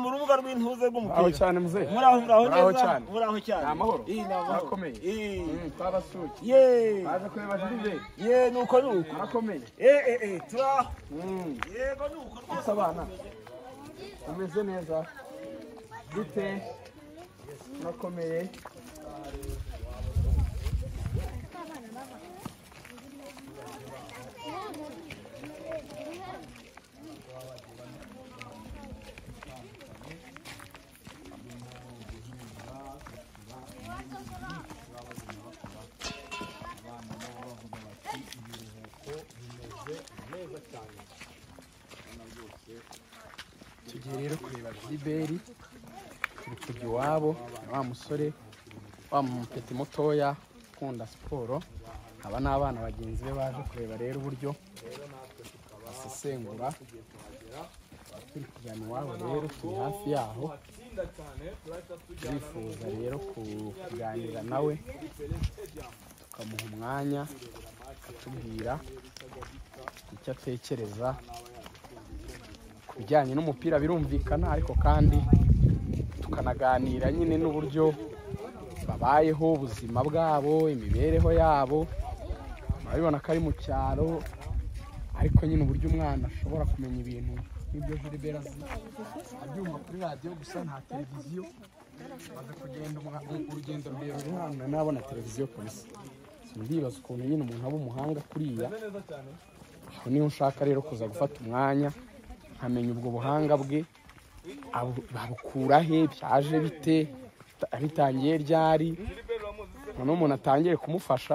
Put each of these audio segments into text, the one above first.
mu rubuga rw'intuze aho rw'umupira cyane muzehe muraho muraho Muraho neza cyane. muraho cyane Ni amahoro? Ih, ni amahoro Murakomeye? Ih. twabasuye ye baje kureba jirije ye nuko nuko murakomeye e e e turaho Mm. yego nuko rwose Ese abana umeze neza gute murakomeye tugiye rero kureba Giliberi turi kujya iwabo ni wa musore wa mupeti mutoya ukunda siporo aba ni abana bagenzi be baje kureba rero uburyo basesengura turi kujyana iwabo rero turi hafi yaho turifuza rero ku- kuganira nawe tukamuha umwanya akatubwira icyo atekereza ku bijyanye n'umupira birumvikana ariko kandi tukanaganira nyine n'uburyo babayeho ubuzima bwabo imibereho yabo urabibona ko ari mu cyaro ariko nyine uburyo umwana ashobora kumenya ibintu nk'ibyo Gilbert azi abyumva kuri radiyo gusa nta televiziyo baza kugenda umwa- urugendo rurerure hano nabona televiziyo kabisa ndibaza ukuntu nyine umuntu aba umuhanga kuriya aho niho nshaka rero kuza gufata umwanya nkamenya ubwo buhanga bwe abu- babukura he byaje bite ta- bitangiye ryari noneho umuntu atangiye kumufasha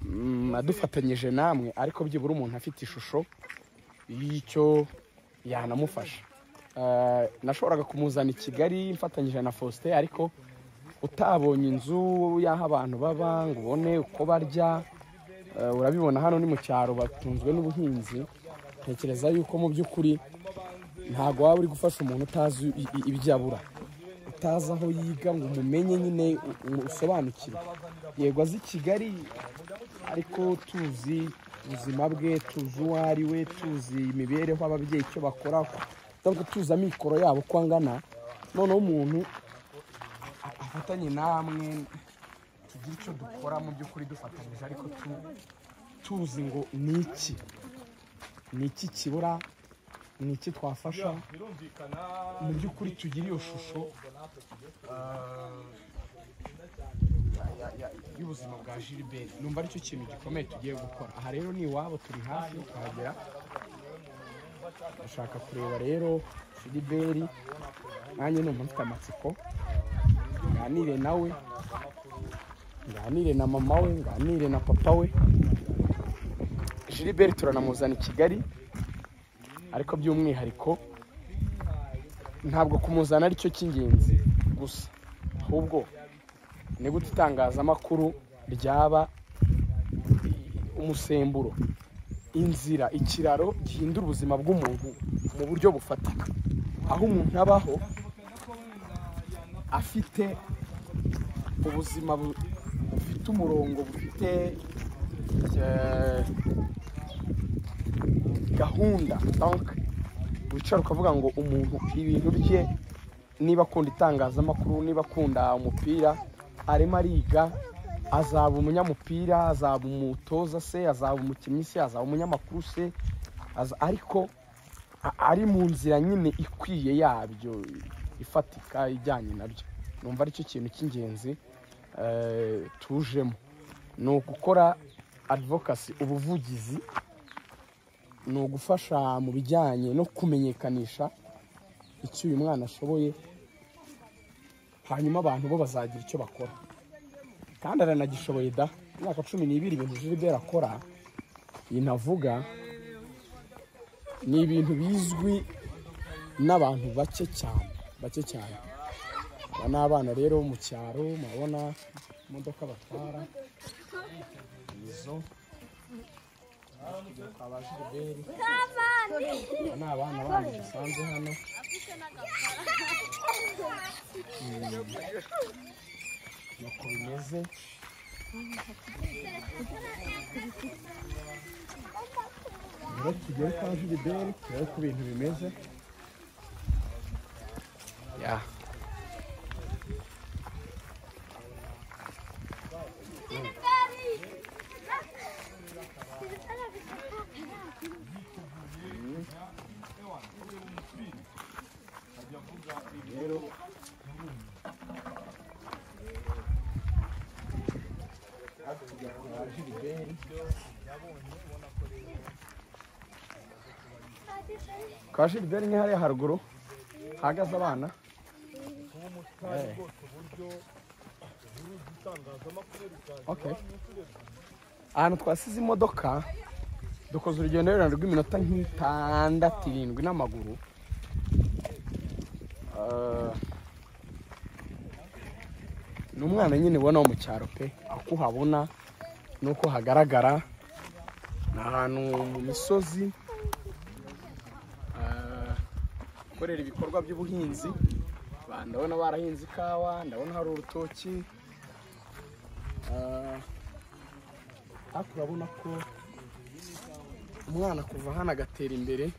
mm, adufatanyije namwe ariko byibura umuntu afite ishusho y'icyo yanamufasha Eh, nashoboraga kumuzana i kigali mfatanyije na faustin ariko utabonye inzu y'aho abantu baba ngo ubone uko barya Eh, urabibona hano ni mu cyaro batunzwe n'ubuhinzi ntekereza yuko mu by'ukuri ntabwo waba uri gufasha umuntu utazi i- i- ibyo abura utazi aho yiga ngo umumenye nyine u- u- usobanukirwe yego azi kigali ariko tuzi ubuzima bwe tuzi uwo ari we tuzi imibereho ababyeyi icyo bakora ntabwo tuzi amikoro yabo uko angana noneho umuntu a- afatanye namwe tugire icyo dukora mu by'ukuri dufatanyije ariko tu- tuzi ngo ni iki ni iki kibura ni iki twafasha mu by'ukuri tugire iyo shusho ah, ya- ya- y'ubuzima bwa gilbert numva aricyo kintu gikomeye tugiye gukora aha rero ni iwabo turi hafi kuhagera dushaka kureba rero gilbert nanjye numva mfite amatsiko nganire nawe nganire na mama we nganire na papa we gilbert turanamuzana i kigali ariko by'umwihariko ntabwo kumuzana ari cyo cy'ingenzi gusa ahubwo ni gute itangazamakuru ryaba umusemburo inzira ikiraro gihindura ubuzima bw'umuntu mu buryo bufatika aho umuntu abaho afite ubuzima bu- bufite umurongo bufite eh, gahunda donc wicara ukavuga ngo umuntu ibintu bye niba akunda itangazamakuru niba akunda umupira arimo ariga azaba umunyamupira azaba umutoza se azaba umukinnyi se azaba umunyamakuru se aza- ariko a- ari mu nzira nyine ikwiye yabyo ifatika ijyanye nabyo numva aricyo kintu cy'ingenzi eh, tujemo ni ugukora advokasi ubuvugizi ni ugufasha mu bijyanye no kumenyekanisha icyo uyu mwana ashoboye hanyuma abantu bo bazagira icyo bakora kandi aranagishoboye da imyaka cumi n'ibiri ibintu Gilbert akora inavuga ni ibintu bizwi n'abantu bake cyane bake cyane aba ni abana rero bo mu cyaro murabona imodoka batwara izo aba Gilbert Aba ni abana bandi dusanze hano Mm. nuko bimeze rero tugere kwa jiliberi turebe uko ibintu bimeze Ya. Kwa Gilbert ni hariya haruguru hahagaze abana Eh. Okay. ahantu twasize imodoka dukoze urugendo rurerure rw'iminota nk'itandatu irindwi n'amaguru Ah, ni umwana nyine ubona wo mu cyaro pe uko uhabona n'uko hagaragara ni ahantu mu misozi Ah, gukorera ibikorwa by'ubuhinzi Ba- ndabona barahinze ikawa ndabona hari urutoki Ah, ariko urabona ko umwana kuva hano agatera imbere eh,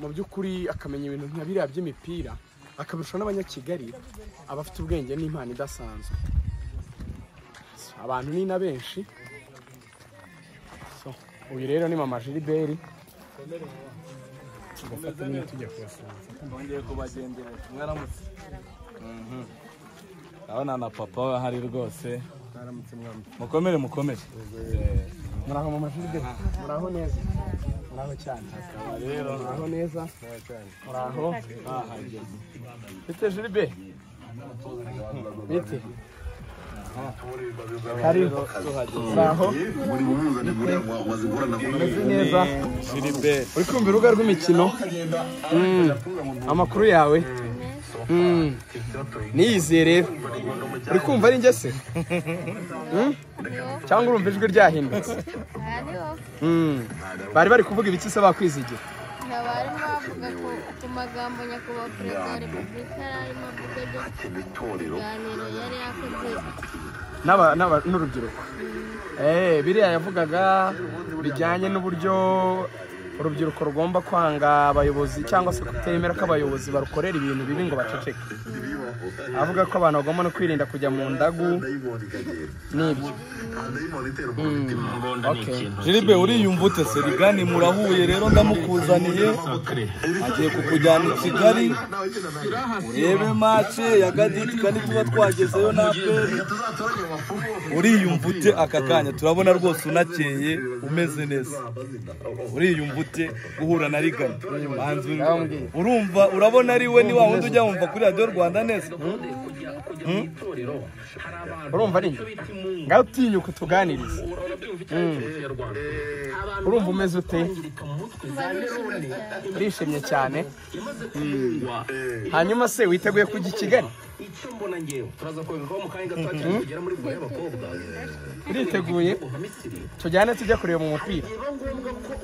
mu by'ukuri akamenya ibintu nka biriya by'imipira akabirusha n'abanyakigali aba afite ubwenge n'impano idasanzwe So, abantu ni na benshi So, uyu rero ni mama jiliberi tugafata nyine tujya kuyasanga twongeye kubagendera mwaramutse urabona na papa we ahari rwose mukomere mukomere muraho mu mashuri de muraho neza muraho cyane muraho neza muraho ahageze bite jiribe bite kariho muraho umeze neza Gilbert uri kumva urubuga rw'imikino Mm. amakuru yawe Mm. niyiziye rero uri kumva ari njye se Mm? cyangwa urumva ijwi ryahindutse hariho Mm. bari bari kuvuga ibiki se bakwizigira abarimu bavuga ku, ku magambo nyakubahwa perezida wa repubulika yari arimo avuga ibyo ibiganiro yari yakoze N'aba- n'aba- n'urubyiruko Eh, biriya yavugaga bijyanye n'uburyo urubyiruko rugomba kwanga abayobozi cyangwa se kutemera ko abayobozi barukorera ibintu bibi ngo baceceke avuga ko abantu bagomba no kwirinda kujya mu ndagu n'ibyo Mm, okay. Gilbert uriyumva ute se rigani murahuye rero ndamukuzaniye agiye kukujyana i Kigali urebe mace ya Gaditi kandi tuba twagezeyo na aperi uriyumva ute aka kanya turabona rwose unakeye umeze neza uriyumva ute guhura na rigani Manzi, Ndababwiye. urumva urabona ari we ni wa wundi ujya wumva kuri radiyo rwanda neza urumva ari njye ngaho utinyuka utuganirize Mm. urumva umeze ute mba nishimye cyane urishimye cyane hanyuma se witeguye kujya i kigali uriteguye tujyane tujya kureba umupira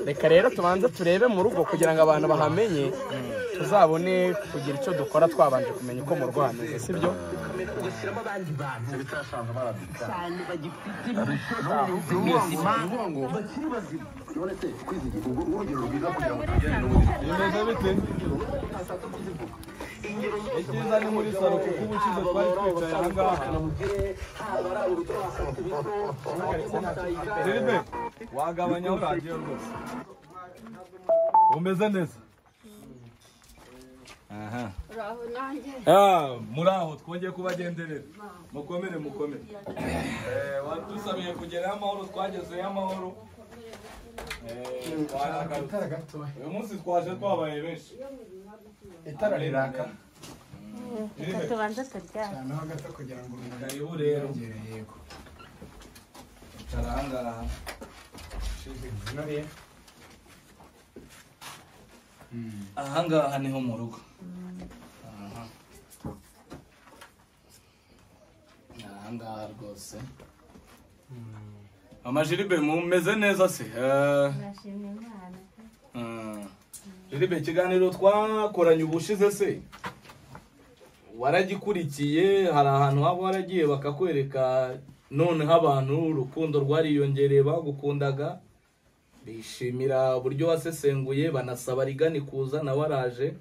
reka rero tubanze turebe mu rugo kugira ngo abantu bahamenye tuzabone kugira icyo dukora twabanje kumenya uko mu rugo hameze sibyo bimeze bite icyiza ni muri salo kuko ubukize twari twicaye aha ngaha Gilbert wagabanyaho radiyo rwose umeze neza aha uraho nanjye Ah, muri aho twongeye kubagenderera mukomere mukomere Eh, wadusabiye kugerayo amahoro twagezeyo amahoro Eh, twaragarutse. uyu munsi twaje twabaye benshi itara riraka tubanza turyame karibu rero icara ahangaha ahangaha niho mu rugo Aha. Ni ahangaha rwose mama jiribe mumeze neza se Eh, nashimye imana Mm. Jiribe ikiganiro twakoranye ubushize se waragikurikiye hari ahantu haba waragiye bakakwereka noneho abantu urukundo rwariyongereye bagukundaga bishimira uburyo wasesenguye banasaba rigani kuza nawe araje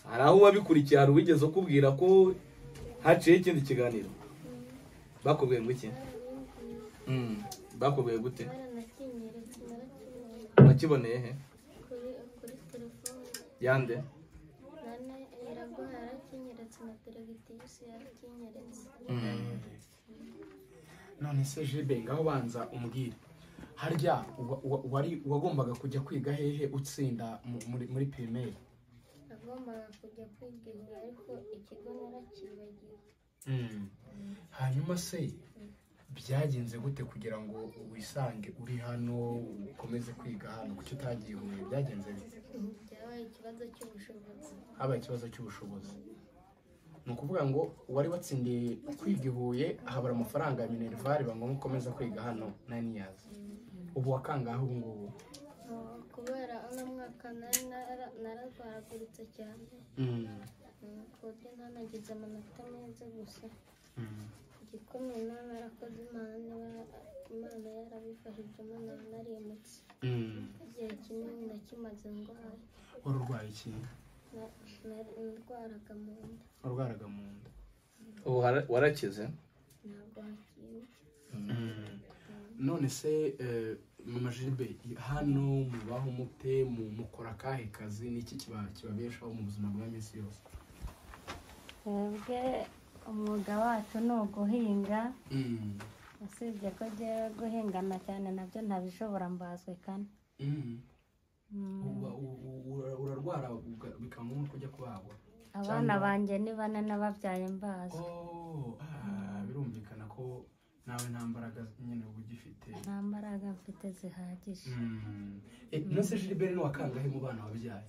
hari aho wabikurikiye hari uwigeze ukubwira ko haciyeho ikindi kiganiro bakubwiye ngo iki Mm, bakubwiye gute baranacyinyeretse narakimenye wakiboneye he kuri kuri telefone yande nane iraguha yarakinyeretse na teregitivusi yarakinyeretse Mm. none se jibe ngaho banza umbwire harya wa- wa- wari wagombaga kujya kwiga hehe utsinda mu- muri muri pirimeri nagombaga kujya kwiga igihe ariko ikigo narakibagiwe hanyuma se byagenze gute kugira ngo wisange uri hano ukomeze kwiga hano kuki utagiye huye byagenze bite byabaye ikibazo cy'ubushobozi habaye ikibazo cy'ubushobozi ni ukuvuga ngo wari watsindiye kwiga i huye habura amafaranga ya minervari bangoma ukomeza kwiga hano naniyazi ubu wakangahe ubu ngubu Ah, kubera uno mwaka nari nara- nararwaraguritse cyane Mm, Mm, ku buryo ntanagize amanota meza gusa mm. igikomeye naba narakoze imana imana yarabifashije imana naremutse Mm. igihe kinini nakimaze ndwaye wari urwaye ikintu Na- nari- ndwaraga mu nda warwaraga mu nda ubu hara- warakize ntabwo hakiwe none se eh, mama jibe hano mubaho mute mu- mukora akahe kazi niki kiba- kibabeshaho mu buzima bwa minsi yose twebwe umwuga wacu ni uguhinga Mm, usibye ko njyewe guhingana cyane nabyo ntabishobora mbazwe kane mm. Mm, Uba- u- u- ura- urarwara uga- bikaba ngombwa kujya kubagwa abana banjye ni bane n'ababyaye mbazi Oh, ah, birumvikana ko nawe nta mbaraga nyine uba ugifite nta mbaraga mfite zihagije Mm. Eh, nonese jiliberi ni wakangahe mu bana wabyaye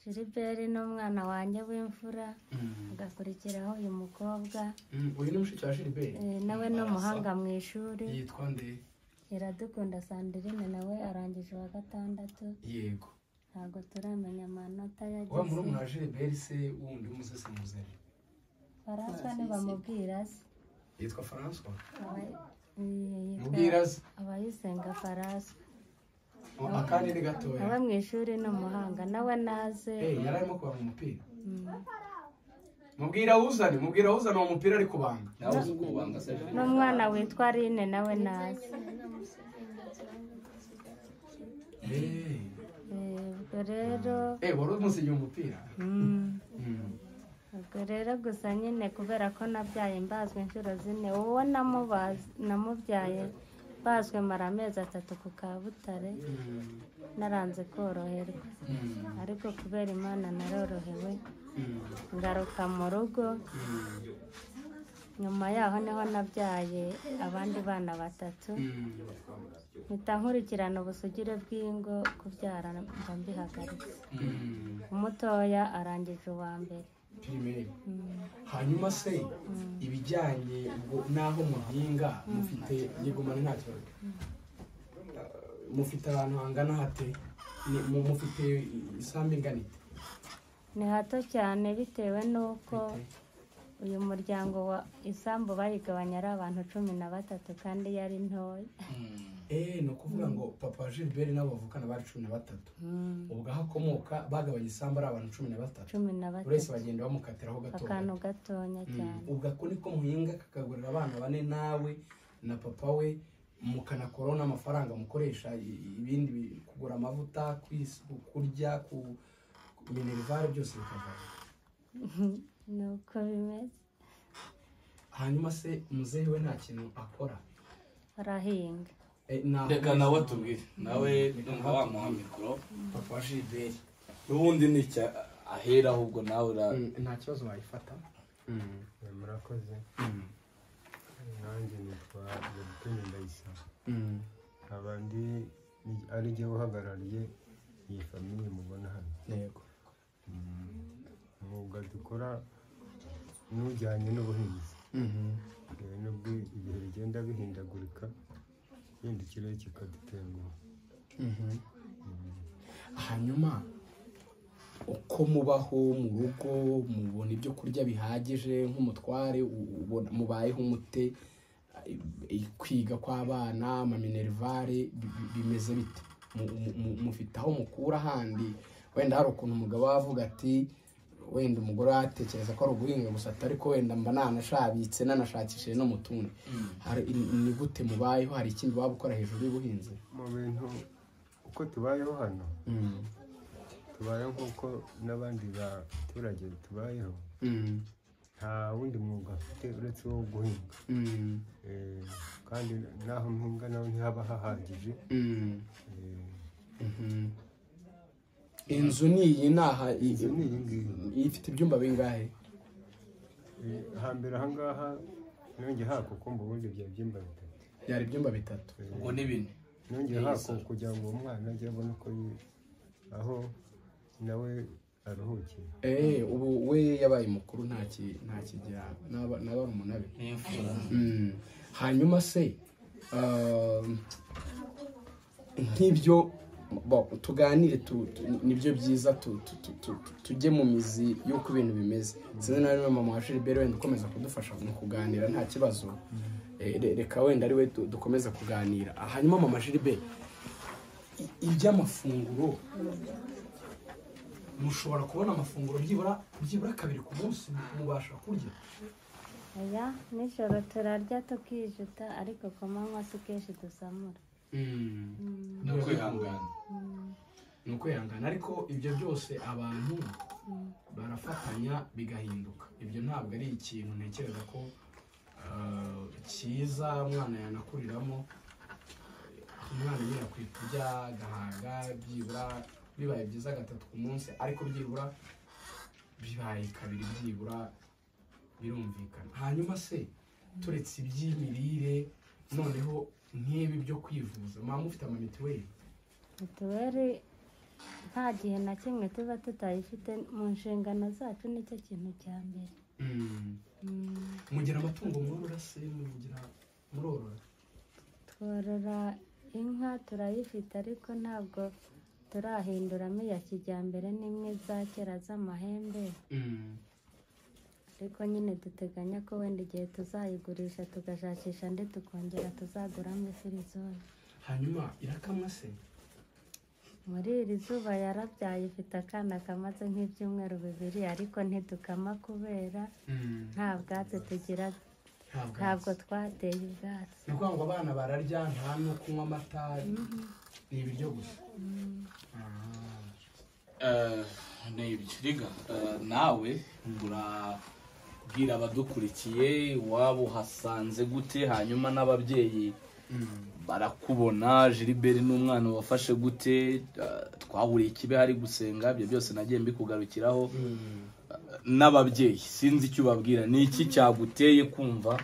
jiriberi ni umwana wanjye w'imfura Mm, agakurikiraho uyu mukobwa mm. uyu ni mushiki wa jiliberi eh, nawe ni umuhanga mu ishuri yitwa nde iradukunda sandrine nawe arangije uwa gatandatu yego ntabwo turamenya amanota wa yagize murumuna wa Gilbert se wundi w'umusesenguzi faransa ntibamubwira se yitwa François Aba- eh, yitwa- mubwira se abayisenga faransa Oh, akandi ni nawe gatoya mu ishuri ni umuhanga nawe naze Eh, yari arimo kubanga umupira Mm. mubwira awuzane mubwira awuzane uwo mupira ari kubanga nawe uzi ubwo bubanga se n'umwana witwa rine nawe naze Eh, Eh, ubwo rero eh, wari umusigiye umupira mm, Mm. ubwo rero gusa nyine kubera ko nabyaye mbazwe inshuro zine uwo namubaze- namubyaye bazwe mara amezi atatu ku kabutare Mm. naranze koroherwa Mm. ariko kubera imana narorohewe Mm. ngaruka mu rugo nyuma yaho niho nabyaye abandi bana batatu Mm. mpita nkurikirana ubusugire bw'ingo kubyara mba mbihagaritse Mm. umutoya arangije uwa mbere Primaire. Mm. hanyuma se ibijyanye ubwo n'aho muhinga mufite yegumana nta kibazo mufite abantu hangana hate Ni- mu- mufite isambu ingana ite ni hato cyane bitewe n'uko uyu muryango wa isambu bayigabanya ari abantu cumi na batatu kandi yari ntoya Eh, ni ukuvuga ngo papa wa gilbert n'abo bavukana bari cumi na batatu Mm. ubwo aho akomoka bagabanya isambu ari abantu cumi na batatu cumi na buri wese batatu bagenda bamukatiraho gato akantu gatonya cyane ubwo ako niko muhinga kakagurira abana bane nawe na papa we mukanakuraho n'amafaranga mukoresha i- ibindi bi- kugura amavuta kwis- kurya ku ku minerivare byose bikavaho ni uko bimeze hanyuma se muzehe we nta kintu akora barahinga Eh, ntabwo- reka nawe atubwire nawe numva wamuha mikoro papa wa jiliberi n'ubundi ni icya ahera ahubwo nawe ura nta kibazo wayifata murakoze nanjye nitwa Bertin Ndayisaba nkaba ndi ni- ari jye uhagarariye iyi famiye mubona hano yego umwuga dukora n'ujyanye n'ubuhinzi bitewe n'ubwo ibihe bigenda bihindagurika yenda ikirere kikadutenguha hanyuma uko mubaho mu rugo mubona ibyo kurya bihagije nk'umutware u- ubona mubayeho umute i- kwiga kw'abana amaminerivare bi- bi- bimeze bite Mu- mu- mu- mufite aho mukura handi wenda hari ukuntu umugabo aba avuga ati wenda umugore atekereza ko ari uguhinga gusa atari ko wenda mba nanashabitse nanashakishije no mu tundi Hari- ni- ni gute mubayeho hari ikindi waba ukora hejuru y'ubuhinzi mu bintu uko tubayeho hano tubayeho nk'uko n'abandi baturage tubayeho Mm. nta wundi mwuga afite uretse wo guhinga Mm. Eh, kandi n'aho mpinga naho ntihaba hahagije Mm. Eh, Mhm. inzu ni iyi ni aha i- inzu ni iyi ngiyi iyi ifite ibyumba bingahe Eh, hambere ahangaha nongeye hako ko mba ubundi bya byumba bitatu byari ibyumba bitatu ubwo ni bine nongeye hako kugira ngo uwo mwana ajye abone uko yi- aho nawe aruhukiye eh ubu we yabaye mukuru nta ki- nta kigira n'aba- n'abana be ni imfura Mm. hanyuma se um, nk'ibyo bo, tuganire tu- tu- nibyo byiza tu- tu- tu- tu- tu- tujye mu mizi y'uko ibintu bimeze sinzi na rimwe mama wa Gilbert wenda ukomeza kudufasha mu kuganira nta kibazo Eh, re- reka wenda ari we du- dukomeza kuganira Ah, hanyuma mama Gilbert i- iby'amafunguro mushobora kubona amafunguro byibura byibura kabiri ku munsi mubasha kurya oya nijoro turarya tukijuta ariko ku manywa si kenshi dusamura no kwihangana ni ukwihangana ariko ibyo byose abantu barafatanya bigahinduka ibyo ntabwo ari ikintu ntekereza ko ah, cyiza umwana yanakuriramo umwana nyine akwiye kurya agahaga byibura bibaye byiza gatatu ku munsi ariko byibura bibaye kabiri byibura birumvikana hanyuma se turetse iby'imirire noneho nk'ibi byo kwivuza mwaba mufite amamituweli mituweli nta gihe na kimwe tuba tutayifite mu nshingano zacu nicyo kintu cya mbere Mm, mugira amatungo mworora se mugira murorora tworora inka turayifite ariko ntabwo turahinduramo iya kijyambere n'imwe za kera z'amahembe ariko nyine duteganya ko wenda igihe tuzayigurisha tugashakisha ndetse tukongera tuzaguramo ifirizoni hanyuma irakamwa se muri iri zuba yarabyaye ifite akana kamaze nk'ibyumweru bibiri ariko ntidukama kubera nta bwatsi tugira ntabwo ntabwo twateye ubwatsi ni ukuvuga ngo abana bararya nta no kunywa amata ni ibiryo gusa Ah. Eh, ni ibikiriga Eh, nawe urabwira abadukurikiye iwabo uhasanze gute hanyuma n'ababyeyi barakubona Gilbert n'umwana wafashe gute Eh, twahuriye ikibe hari gusenga ibyo byose nagiye mbikugarukiraho Eh, n'ababyeyi sinzi icyo ubabwira ni iki cyaguteye kumva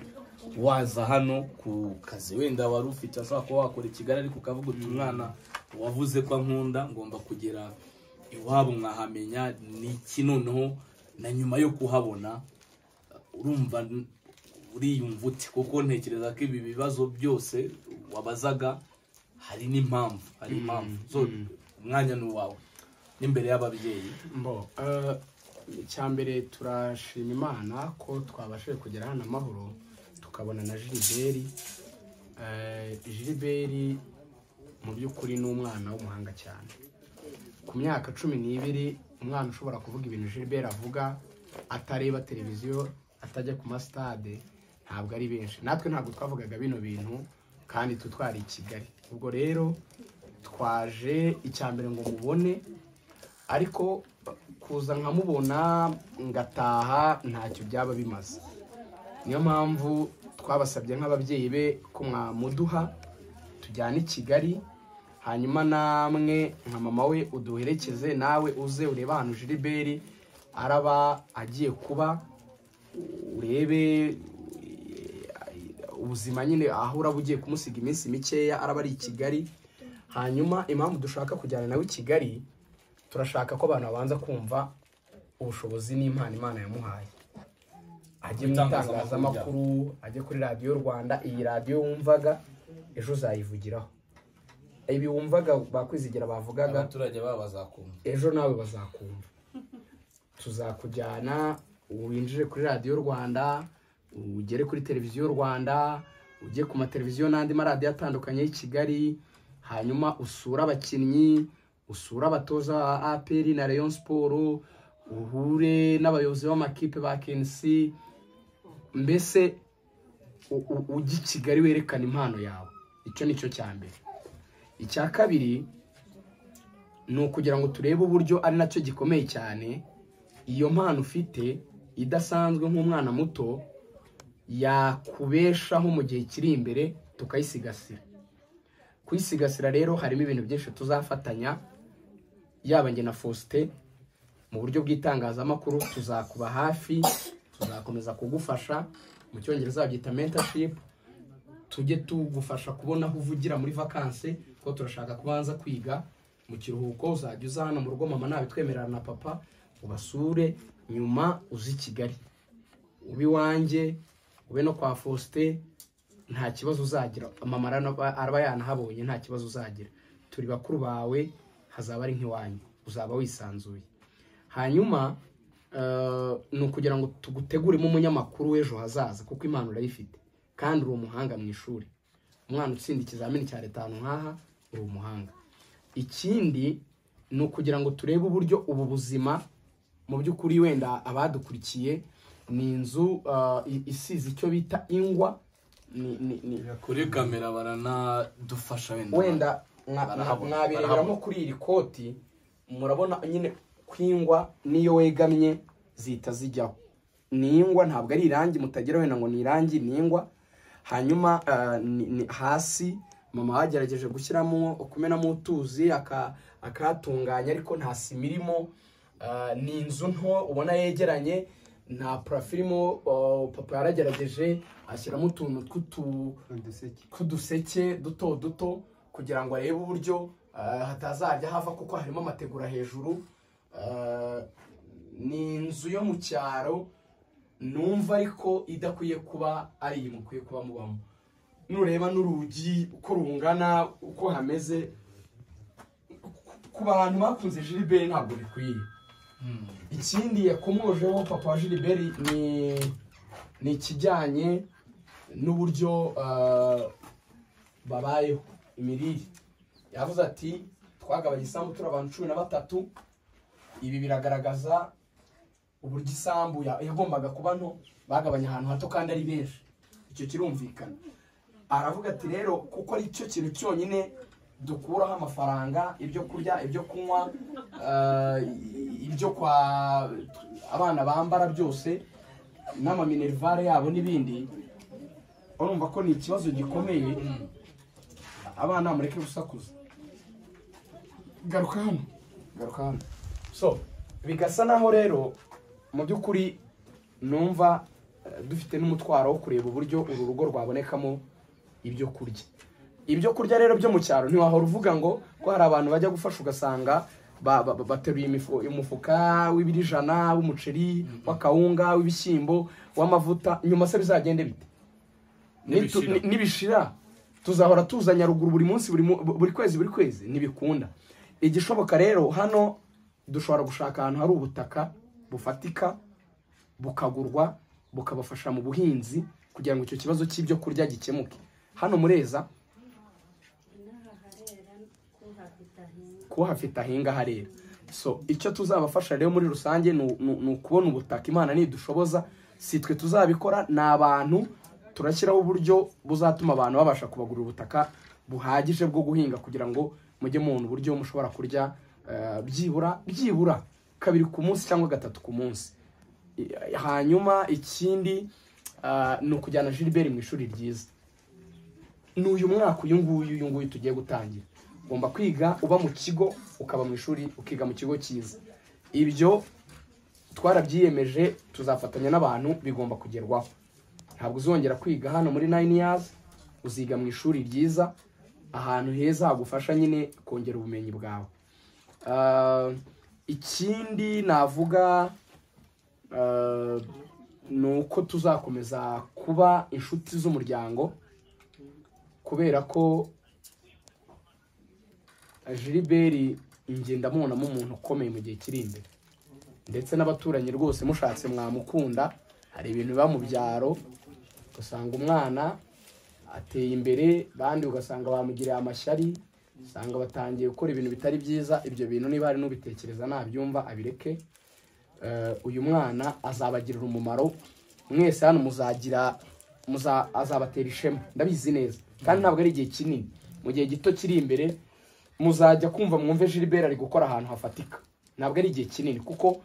waza hano ku kazi wenda wari ufite ashobora kuba wakora i Kigali ariko ukavuga uti umwana wavuze ko ankunda ngomba kugera iwabo mwahamenya ni iki noneho na nyuma yo kuhabona urumva n- uriyumva uti kuko ntekereza ko ibi bibazo byose wabazaga hari n'impamvu hari impamvu zo umwanya ni uwawe n'imbere y'ababyeyi mbo eh, icya mbere turashima imana ko twabashije kugera hano amahoro tukabona na jiliberi jiliberi mu by'ukuri ni umwana w'umuhanga cyane ku myaka cumi n'ibiri umwana ushobora kuvuga ibintu jiliberi avuga atareba televiziyo atajya ku masitade ntabwo ari benshi natwe ntabwo twavugaga bino bintu kandi twe twari i kigali ubwo rero twaje icya mbere ngo mubone ariko kuza nkamubona ngataha ntacyo byaba bimaze niyo mpamvu twabasabye nk'ababyeyi be ko mwamuduha tujyane i kigali hanyuma namwe nka mama we uduherekeze nawe uze urebe ahantu jiliberi araba agiye kuba urebe ubuzima nyine aho uraba ugiye kumusiga iminsi mikeya araba ari i kigali hanyuma impamvu dushaka kujyana nawe i kigali turashaka ko abantu babanza kumva ubushobozi n'impano imana yamuhaye ajye mu itangazamakuru ajye kuri radiyo rwanda iyi radiyo wumvaga ejo uzayivugiraho ibi wumvaga bakwizigira bavugaga abaturage babo bazakumva ejo nawe bazakumva tuzakujyana winjire kuri radiyo rwanda ugere kuri televiziyo rwanda ujye ku mateleviziyo n'andi maradiyo atandukanye y'i kigali hanyuma usure abakinnyi usure abatoza ba aperi na rayon siporo uhure n'abayobozi b'amakipe ba kenisi mbese u- u- ujye i kigali werekana impano yawe icyo ni cyo cya mbere icya kabiri ni ukugira ngo turebe uburyo ari nacyo gikomeye cyane iyo mpano ufite idasanzwe nk'umwana muto yakubeshaho mu gihe kiri imbere tukayisigasira kuyisigasira rero harimo ibintu byinshi tuzafatanya yaba njye na faustin mu buryo bw'itangazamakuru tuzakuba hafi tuzakomeza kugufasha mu cyongereza babyita mentorship tujye tugufasha kubona aho uvugira muri vakansi kuko turashaka kubanza kwiga mu kiruhuko uzajya uza hano mu rugo mama nabitwemerera na papa ubasure nyuma uzi i kigali ube iwanjye ube no kwa faustin nta kibazo uzagira mama araba- araba yanahabonye nta kibazo uzagira turi bakuru bawe hazaba ari nk'iwanyu uzaba wisanzuye hanyuma eh, ni ukugira ngo tuguteguremo umunyamakuru w'ejo hazaza kuko impano urayifite kandi uri umuhanga mu ishuri umwana utsinda ikizamini cya leta ahantu nk'aha uri umuhanga ikindi ni ukugira ngo turebe uburyo ubu buzima mu by'ukuri wenda abadukurikiye ni inzu eh, i- isize icyo bita ingwa ni- ni- ni- kuri kamera baranadufasha wenda mwa- Barahabona, mwa- mwabireberamo barahabona. kuri iri koti murabona nyine kwingwa niyo wegamye zihita zijyaho ni ingwa ntabwo ari irangi mutagira wenda ngo ni irangi ni ingwa hanyuma ah, ni- ni hasi mama bagerageje gushyiramo kumenamo utuzi aka- akatunganya ariko nta sima irimo Ah, ni inzu nto ubona yegeranye nta parafo irimo oh, papa yaragerageje ashyiramo utuntu tw'utu uduseke k'uduseke duto duto kugira ngo arebe uburyo ah, hatazajya hava kuko harimo amategura hejuru Ah, ni inzu yo mu cyaro numva ariko idakwiye kuba ari iyi mukwiye kuba mubamo nureba n'urugi uko rungana uko hameze ku- ku bantu bakunze jiliberi ntabwo bikwiye ikindi yakomojeho papa wa jiliberi ni ni ikijyanye n'uburyo ah, babayeho imirire yavuze ati twagabanya isambu turi abantu cumi na batatu ibi biragaragaza uburyo isambu ya- yagombaga kuba nto bagabanya ahantu hato kandi ari benshi icyo kirumvikana aravuga ati rero kuko ari cyo kintu cyonyine dukuraho amafaranga ibyo kurya ibyo kunywa ah, ibyo kwa abana bambara byose n'amaminerivare yabo n'ibindi urumva ko ni ikibazo gikomeye abana mureke gusakuza garuka hano garuka hano so bigasa naho rero mu by'ukuri numva eh, dufite n'umutwaro wo kureba uburyo uru rugo rwabonekamo ibyo kurya ibyo kurya rero byo mu cyaro ntiwahora uvuga ngo ko hari abantu bajya gufasha ugasanga ba- ba- ba- bateruye imifu- umufuka w'ibiro ijana w'umuceri w'akawunga w'ibishyimbo w'amavuta nyuma se bizagende bite Nitu- Nibishira. ni- nibishira tuzahora tuza nyaruguru buri munsi buri mu- buri kwezi buri kwezi ntibikunda igishoboka rero hano dushobora gushaka ahantu hari ubutaka bufatika bukagurwa bukabafasha mu buhinzi kugira ngo icyo kibazo cy'ibyo kurya gikemuke hano mureza kuhafite ahinga harera so icyo tuzabafasha rero muri rusange ni u- ni- ni ukubona ubutaka imana nidushoboza si twe tuzabikora ni abantu turashyiraho uburyo buzatuma abantu babasha kubagurira ubutaka buhagije bwo guhinga kugira ngo mujye mubona uburyo mushobora kurya eh, byibura byibura kabiri ku munsi cyangwa gatatu ku munsi I- hanyuma ikindi ah, ni ukujyana Gilbert mu ishuri ryiza ni uyu mwaka uyu nguyu uyu nguyu tugiye gutangira ugomba kwiga uba mu kigo ukaba mu ishuri ukiga mu kigo cyiza ibyo twarabyiyemeje tuzafatanya n'abantu bigomba kugerwaho ntabwo uzongera kwiga hano muri nayini yazi uziga mu ishuri ryiza ahantu heza hagufasha nyine kongera ubumenyi bwawe Ah, ikindi navuga ah, ni uko tuzakomeza kuba inshuti z'umuryango kubera ko Gilbert njye ndamubonamo umuntu ukomeye mu gihe kiri imbere ndetse n'abaturanyi rwose mushatse mwamukunda hari ibintu biba mu byaro ugasanga umwana ateye imbere bandi ugasanga bamugiriye amashyari usanga batangiye gukora ibintu bitari byiza ibyo bintu niba hari n'ubitekereza nabyumva abireke Eh, uyu mwana azabagirira umumaro mwese hano muzagira muza- azabatera ishema ndabizi neza kandi ntabwo ari igihe kinini mu gihe gito kiri imbere muzajya kumva mwumve Gilbert ari gukora ahantu hafatika ntabwo ari igihe kinini kuko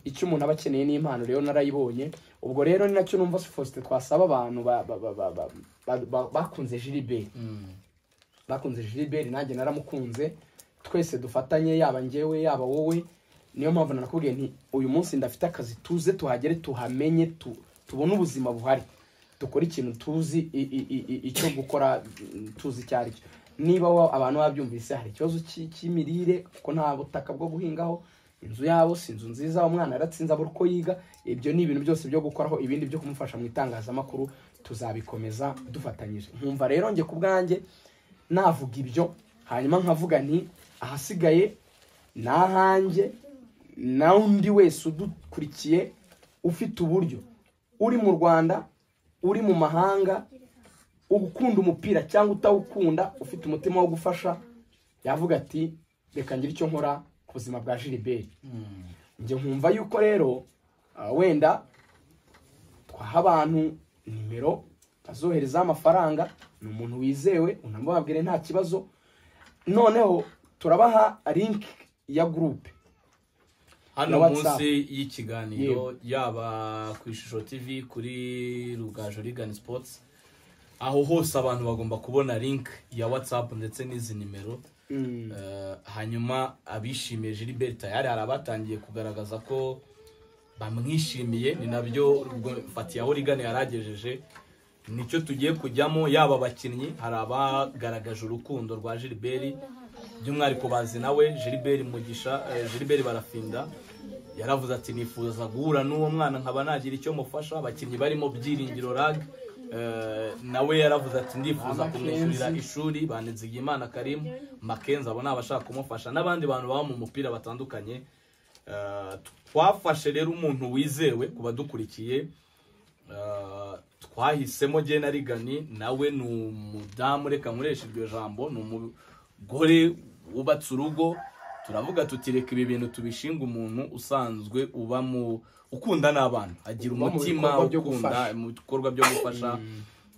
icyo umuntu aba akeneye ni impano rero narayibonye ubwo rero ni nacyo numva Faustin twasaba abantu ba- ba- ba- ba- ba- ba- ba- bakunze Gilbert bakunze Gilbert nanjye naramukunze twese dufatanye yaba njyewe yaba wowe niyo mpamvu nanakubwiye nti uyu munsi ndafite akazi tuze tuhagere tuhamenye tu- tubone ubuzima buhari dukore ikintu tuzi i- i- i- i- icyo gukora mm, tuzi icyo ari cyo niba wa- abantu babyumvise hari ikibazo cy'i- cy'imirire kuko nta butaka bwo guhingaho inzu yabo si inzu nziza umwana yaratsinze abura uko yiga ibyo ni ibintu byose byo gukoraho ibindi byo kumufasha mu itangazamakuru tuzabikomeza dufatanyije nkumva rero njye ku bwanjye navuga ibyo hanyuma nkavuga nti ahasigaye ni ahanjye na undi wese udukurikiye ufite uburyo uri mu rwanda uri mu mahanga ukunda umupira cyangwa utawukunda ufite umutima wo gufasha yavuga ati reka ngire icyo nkora ku buzima bwa jiriberi njye nkumva yuko rero ah, wenda twaha abantu nimero azoherezaho amafaranga ni umuntu wizewe unamubabwire nta kibazo noneho turabaha linki ya gurupe hano na WhatsApp. munsi y'ikiganiro Yewe. yaba ku ishusho tv kuri rugaju rigani sports aho hose abantu bagomba kubona link ya whatsapp ndetse n'izi nimero Eh, hanyuma abishimiye gilbert tayari hari abatangiye kugaragaza ko bamwishimiye ni nabyo fatiya rigani yaragejeje nicyo tugiye kujyamo yaba abakinnyi hari abagaragaje urukundo rwa gilbert by'umwihariko bazi nawe gilbert mugisha eh, gilbert barafinda yaravuze ati nifuza guhura n'uwo mwana nkaba nagira icyo mufasha abakinnyi barimo byiringiro rag eh, nawe yaravuze ati ndifuza kumwishyurira ishuri banizigye imana karimu makenzi abo ni abashaka kumufasha n'abandi bantu baba mu mupira batandukanye Eh, twafashe rero umuntu wizewe ku badukurikiye Uh, twahisemo jye na rigani nawe ni umudamu reka nkoresha iryo jambo ni umugore wubatse urugo turavuga tuti reka ibi bintu tubishinga umuntu usanzwe uba mu ukunda n'abana agira Uba mu umutima bikorwa byo ukunda gufasha. mu bikorwa byo gufasha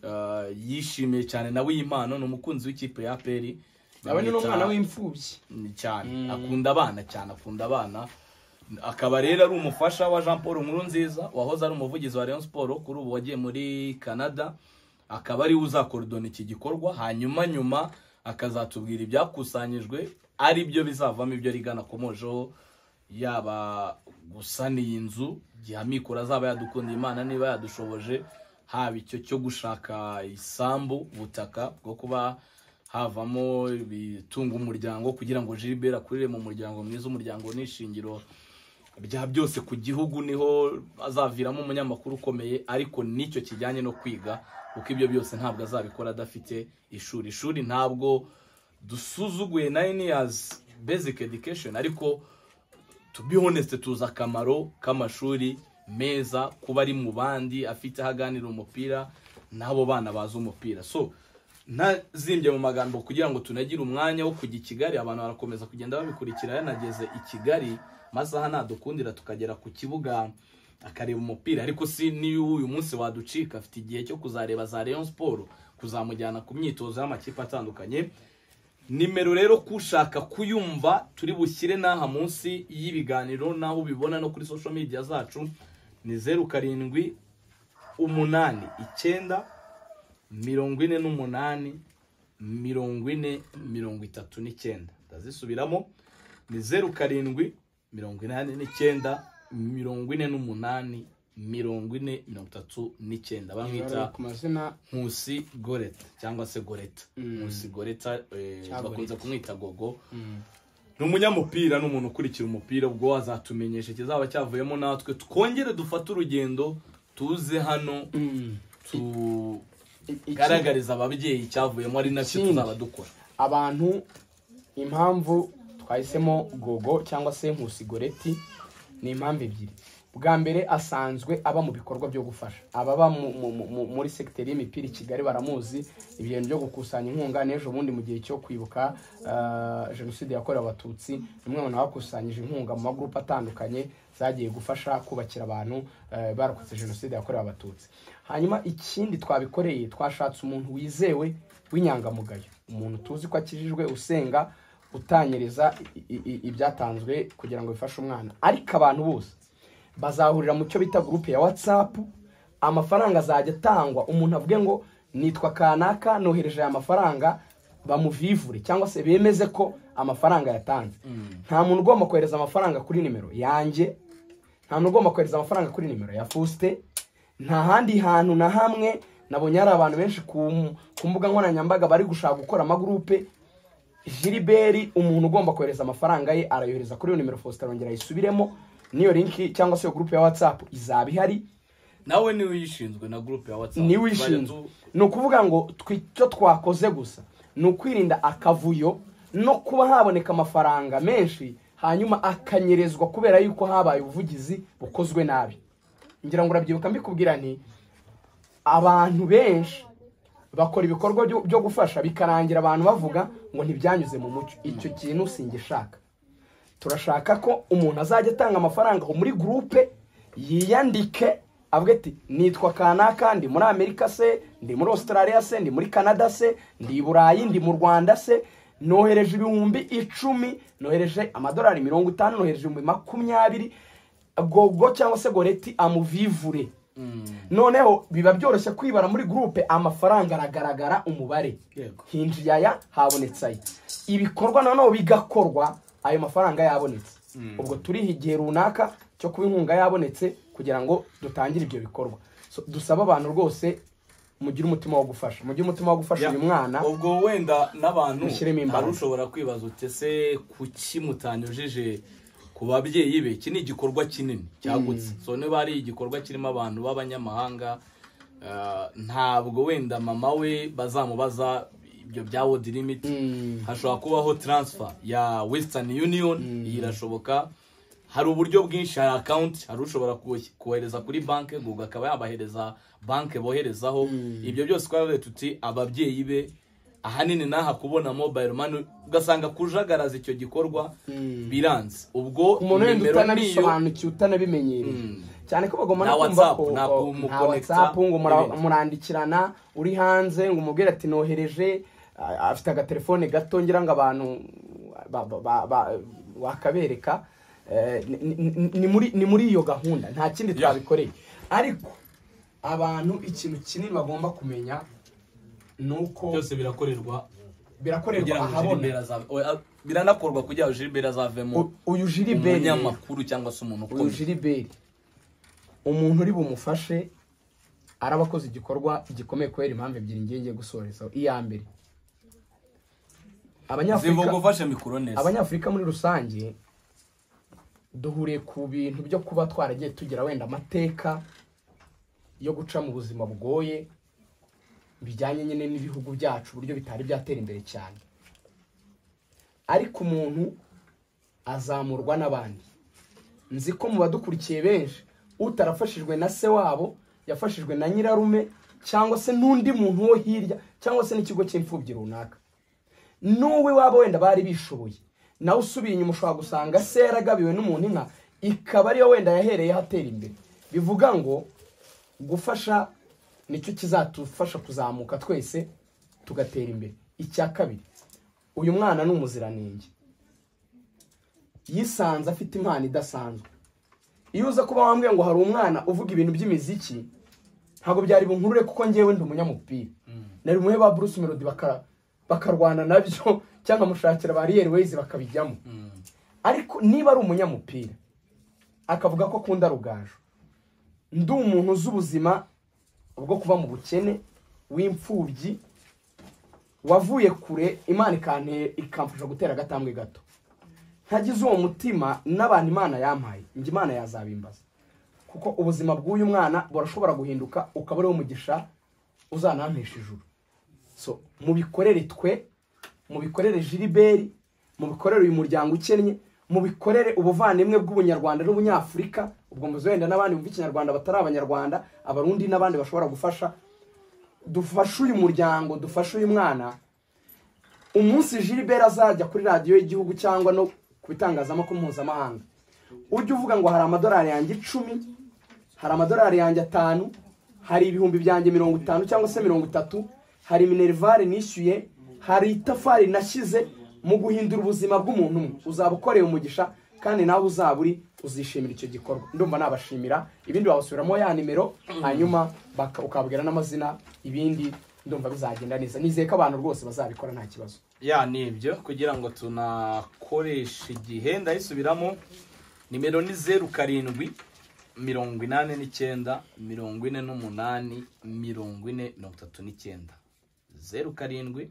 Uh, yishimiye cyane nawe iyi mpano ni umukunzi w'ikipe ya peri nawe ni n'umwana w'imfubyi ni cyane akunda abana cyane akunda abana akaba rero ari umufasha wa jean paul nkurunziza wahoze ari umuvugizi wa rayon sport kuri ubu wagiye muri canada akaba ariwe uzakorodona iki gikorwa hanyuma nyuma akazatubwira ibyakusanyijwe ari byo bizavamo ibyo rigana akomojeho yaba gusaniye inzu igihe amikoro azaba yadukundiye imana niba yadushoboje haba icyo cyo gushaka isambu ubutaka bwo kuba havamo ibitunga umuryango kugira ngo Gilbert akurire mu muryango mwiza umuryango ni ishingiro bya byose ku gihugu niho azaviramo umunyamakuru ukomeye ariko n'icyo kijyanye no kwiga kuko ibyo byose ntabwo azabikora adafite ishuri ishuri ntabwo dusuzuguye nine years basic education ariko to be honest tuzi akamaro k'amashuri meza kuba ari mu bandi afite aho aganira umupira n'abo bana bazi umupira so ntazimbye mu magambo kugira ngo tunagire umwanya wo kujya i kigali abantu barakomeza kugenda babikurikira yanageze i kigali masaha ntadukundira tukagera ku kibuga akareba umupira ariko si niyo uyu munsi waducika afite igihe cyo kuzareba za Rayon Sport kuzamujyana ku myitozo y'amakipe atandukanye nimero rero kushaka kuyumva turi bushyire n'aha munsi y'ibiganiro n'aho ubibona no kuri social media zacu ni zeru karindwi umunani icyenda mirongo ine n'umunani mirongo ine mirongo itatu n'icyenda ndazisubiramo ni zeru karindwi mirongo inani n'icyenda mirongo ine n'umunani mirongo ine mirongo itatu n'icyenda bamwita ku mazina nkusi goreta cyangwa se goreta nkusi goreta eh, Cyagoreta. bakunze kumwita gogo ni umunyamupira ni umuntu ukurikira umupira ubwo azatumenyesha ikizaba cyavuyemo natwe twongere dufate urugendo tuze hano Ikigaragara- tugaragariza ababyeyi icyavuyemo ari nacyo Ikindi. tuzaba dukora abantu impamvu twahisemo gogo cyangwa se nkusi goreti ni impamvu ebyiri bwa mbere asanzwe aba mu bikorwa byo gufasha ababa mu- mu- mu- muri segiteri y'imipira i kigali baramuzi ibintu byo gukusanya inkunga n'ejo bundi mu gihe cyo kwibuka ah, jenoside yakorewe abatutsi ni umwe mu bakusanyije inkunga mu magurupe atandukanye zagiye gufasha kubakira abantu eh, barokotse jenoside yakorewe abatutsi hanyuma ikindi twabikoreye twashatse umuntu wizewe w'inyangamugayo umuntu tuzi ko akijijwe usenga utanyereza i- i- ibyatanzwe kugira ngo bifashe umwana ariko abantu bose bazahurira mu cyo bita gurupe ya watsapu amafaranga azajya atangwa umuntu avuge ngo nitwa kanaka nohereje aya mafaranga bamuvivure cyangwa se bemeze ko amafaranga yatanze nta muntu ugomba kohereza amafaranga kuri nimero yanjye nta muntu ugomba kohereza amafaranga kuri nimero ya fusite nta handi hantu na hamwe nabonye hari abantu benshi ku- ku mbuga nkoranyambaga bari gushaka gukora amagurupe Gilbert umuntu ugomba kohereza amafaranga ye arayohereza kuri iyo nimero Faustin arongera ayisubiremo n'iyo linki cyangwa se iyo gurupe ya WhatsApp izaba ihari nawe niwe uyishinzwe na gurupe ya watsapu niwe uyishinzwe ni ukuvuga ngo twe icyo twakoze gusa ni ukwirinda akavuyo no kuba haboneka amafaranga menshi hanyuma akanyerezwa kubera yuko habaye ubuvugizi bukozwe nabi ngira ngo urabyibuka mbikubwira nti abantu benshi bakora ibikorwa byo byo gufasha bikarangira abantu bavuga ngo ntibyanyuze mu mucyo icyo kintu singishaka turashaka ko umuntu azajya atanga amafaranga aho muri gurupe yiyandike avuga ati nitwa kanaka ndi muri amerika se ndi muri australia se ndi muri canada se ndi i burayi ndi mu rwanda se nohereje ibihumbi icumi nohereje amadolari mirongo itanu nohereje ibihumbi makumyabiri gogo cyangwa se goreti amuvivure noneho biba byoroshye kwibara muri gurupe amafaranga aragaragara umubare Yego. hinjiye aya habonetse aya ibikorwa noneho bigakorwa ayo mafaranga yabonetse ubwo turiha igihe runaka cyo kuba inkunga yabonetse kugira ngo dutangire ibyo bikorwa So, dusaba abantu rwose mugire umutima wo gufasha mugire umutima wo gufasha uyu mwana ubwo wenda n'abantu Mushyiremo imbaraga. hari ushobora kwibaza uti ese kuki mutanyujije ku babyeyi be iki ni igikorwa kinini cyagutse so niba ari igikorwa kirimo abantu b'abanyamahanga eh, ntabwo wenda mama we bazamubaza ibyo bya world limit Mm. hashobora kubaho transfer ya western union iyi irashoboka hari uburyo bwinshi hari akawunti hari ushobora ku- kohereza kuri banki guga akaba yabahereza banki boherezaho ibyo byose twaravuye tuti ababyeyi be ahanini n'aha kubona mobile money ugasanga kujagaraza icyo gikorwa biranze ubwo umuntu wenda nimero niyo utanabisobanukiye utanabimenyereye cyane ko bagomba Nta no kumva WhatsApp, ko nta ko- kumu- nta connecta, whatsapp ngo mura- n'ibindi. murandikirana uri hanze ngo umubwire ati nohereje a- afite agatelefone gato ngira ngo abantu ba- ba- ba- ba- wakabereka Eh, ni- ni- ni muri- ni muri iyo gahunda nta kindi twabikoreye ariko abantu ikintu kinini bagomba kumenya ni uko byose birakorerwa birakorerwa kugira ngo Gilbert ahabona aza- oya, biranakorwa kugira ngo Gilbert azavemo U- uyu jiriberi umunyamakuru cyangwa se umuntu uyu ukomeye jiriberi umuntu uri bumufashe araba akoze igikorwa gikomeye kubera impamvu ebyiri ngiye ngiye gusorezaho iya mbere zivuga abanyafurika ufashe mikoro neza abanyafurika muri rusange duhuriye ku bintu byo kuba twaragiye tugira wenda amateka yo guca mu buzima bugoye bijyanye nyine n'ibihugu byacu uburyo bitari byatera imbere cyane ariko umuntu azamurwa n'abandi nzi ko mu badukurikiye benshi utarafashijwe na se wabo yafashijwe na nyirarume cyangwa se n'undi muntu wo hirya cyangwa se n'ikigo cy'imfubyi runaka n'uwe waba wenda bari bishoboye nawe usubiye inyuma ushobora gusanga se yaragabiwe n'umuntu inka ikaba ariyo wenda yahereye atera imbere bivuga ngo gufasha nicyo kizatufasha kuzamuka twese tugatera imbere icya kabiri uyu mwana ni umuziranenge yisanze afite impano idasanzwe iyo uza kuba wambwiye ngo hari umwana uvuga ibintu by'imiziki ntabwo byari bunkurure kuko ngewe ndi umunyamupira nari umuhe ba Bruce Melody bakara bakarwana nabyo cyangwa amushakira ba Real Ways bakabijyamo ariko niba ari umunyamupira akavuga ko akunda rugaju ndi umuntu uzi ubuzima bwo kuba mu bukene w'imfubyi wavuye kure imana ikanteye ikamfasha gutera agatambwe gato ntagize uwo mutima n'abantu imana yampaye njye imana yazabimbaza kuko ubuzima bw'uyu mwana burashobora guhinduka ukaba ariwo mugisha uzanampesha ijuru so mubikorere twe mubikorere jiriberi mubikorere uyu muryango ukennye mubikorere ubuvandimwe bw'ubunyarwanda n'ubunyafurika ubwo muzi wenda n'abandi bumva ikinyarwanda batari abanyarwanda abarundi n'abandi bashobora gufasha dufashe uyu muryango dufashe uyu mwana umunsi Gilbert azajya kuri radiyo y'igihugu cyangwa no ku bitangazamakuru mpuzamahanga ujye uvuga ngo hari amadolari yanjye icumi hari amadolari yanjye atanu hari ibihumbi byanjye mirongo itanu cyangwa se mirongo itatu hari minerivare nishyuye hari itafari nashyize mu guhindura ubuzima bw'umuntu umwe uzaba ukoreye umugisha kandi nawe uzaba uri uzishimira icyo gikorwa ndumva nabashimira ibindi wabasubiramo ya nimero hanyuma baka- ukababwira n'amazina ibindi ndumva bizagenda neza nizeye ko abantu rwose bazabikora nta kibazo ya ni ibyo kugira ngo tunakoreshe igihe ndayisubiramo nimero ni zeru karindwi mirongo inani n'icyenda mirongo ine n'umunani mirongo ine mirongo itatu n'icyenda zeru karindwi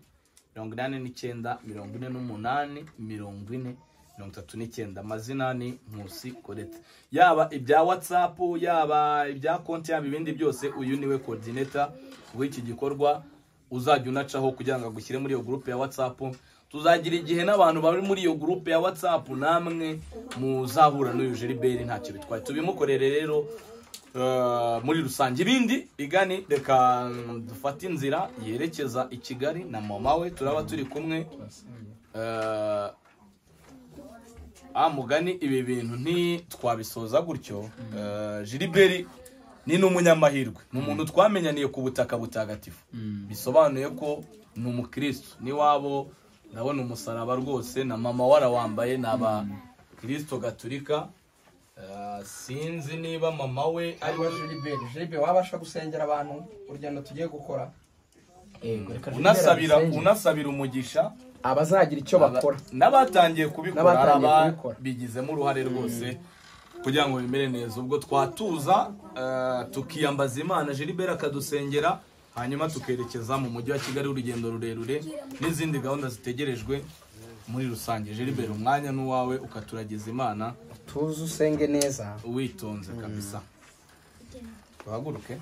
mirongo inani n'icyenda mirongo ine n'umunani mirongo ine mirongo itatu n'icyenda amazina ni nkusi koreta yaba ibya watsapu yaba ibya konti yaba ibindi byose uyu niwe kodineta w'iki gikorwa uzajya unacaho kugira ngo agushyire muri iyo gurupe ya watsapu tuzagira igihe n'abantu bari muri iyo gurupe ya watsapu namwe muzahura n'uyu jeriberi ntacyo bitwaye tubimukorere rero eh, muri rusange ibindi igani reka dufate inzira yerekeza i kigali na mama we turaba turi kumwe Eh, ah mugani ibi bintu ntitwabisoza gutyo Eh, jiriberi ni n'umunyamahirwe ni umuntu twamenyaniye ku butaka butagatifu bisobanuye ko ni umukristo n'iwabo ndabona umusaraba rwose na mama warawambaye ni abakristo gaturika Eh, sinzi niba mama we ari ariwe jiliberi jiliberi wabasha gusengera abantu urugendo tugiye gukora unasabira unasabira umugisha abazagira icyo bakora n'abatangiye kubikora hari N'abatangiye kubikora. ababigizemo uruhare rwose kugira ngo bimere neza ubwo twatuza eh, tukiyambaza imana Gilbert akadusengera hanyuma tukerekeza mu mujyi wa kigali urugendo rurerure n'izindi gahunda zitegerejwe muri rusange Gilbert umwanya n'uwawe ukaturagiza imana tuze usenge neza witonze kabisa tuhaguruke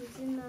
izina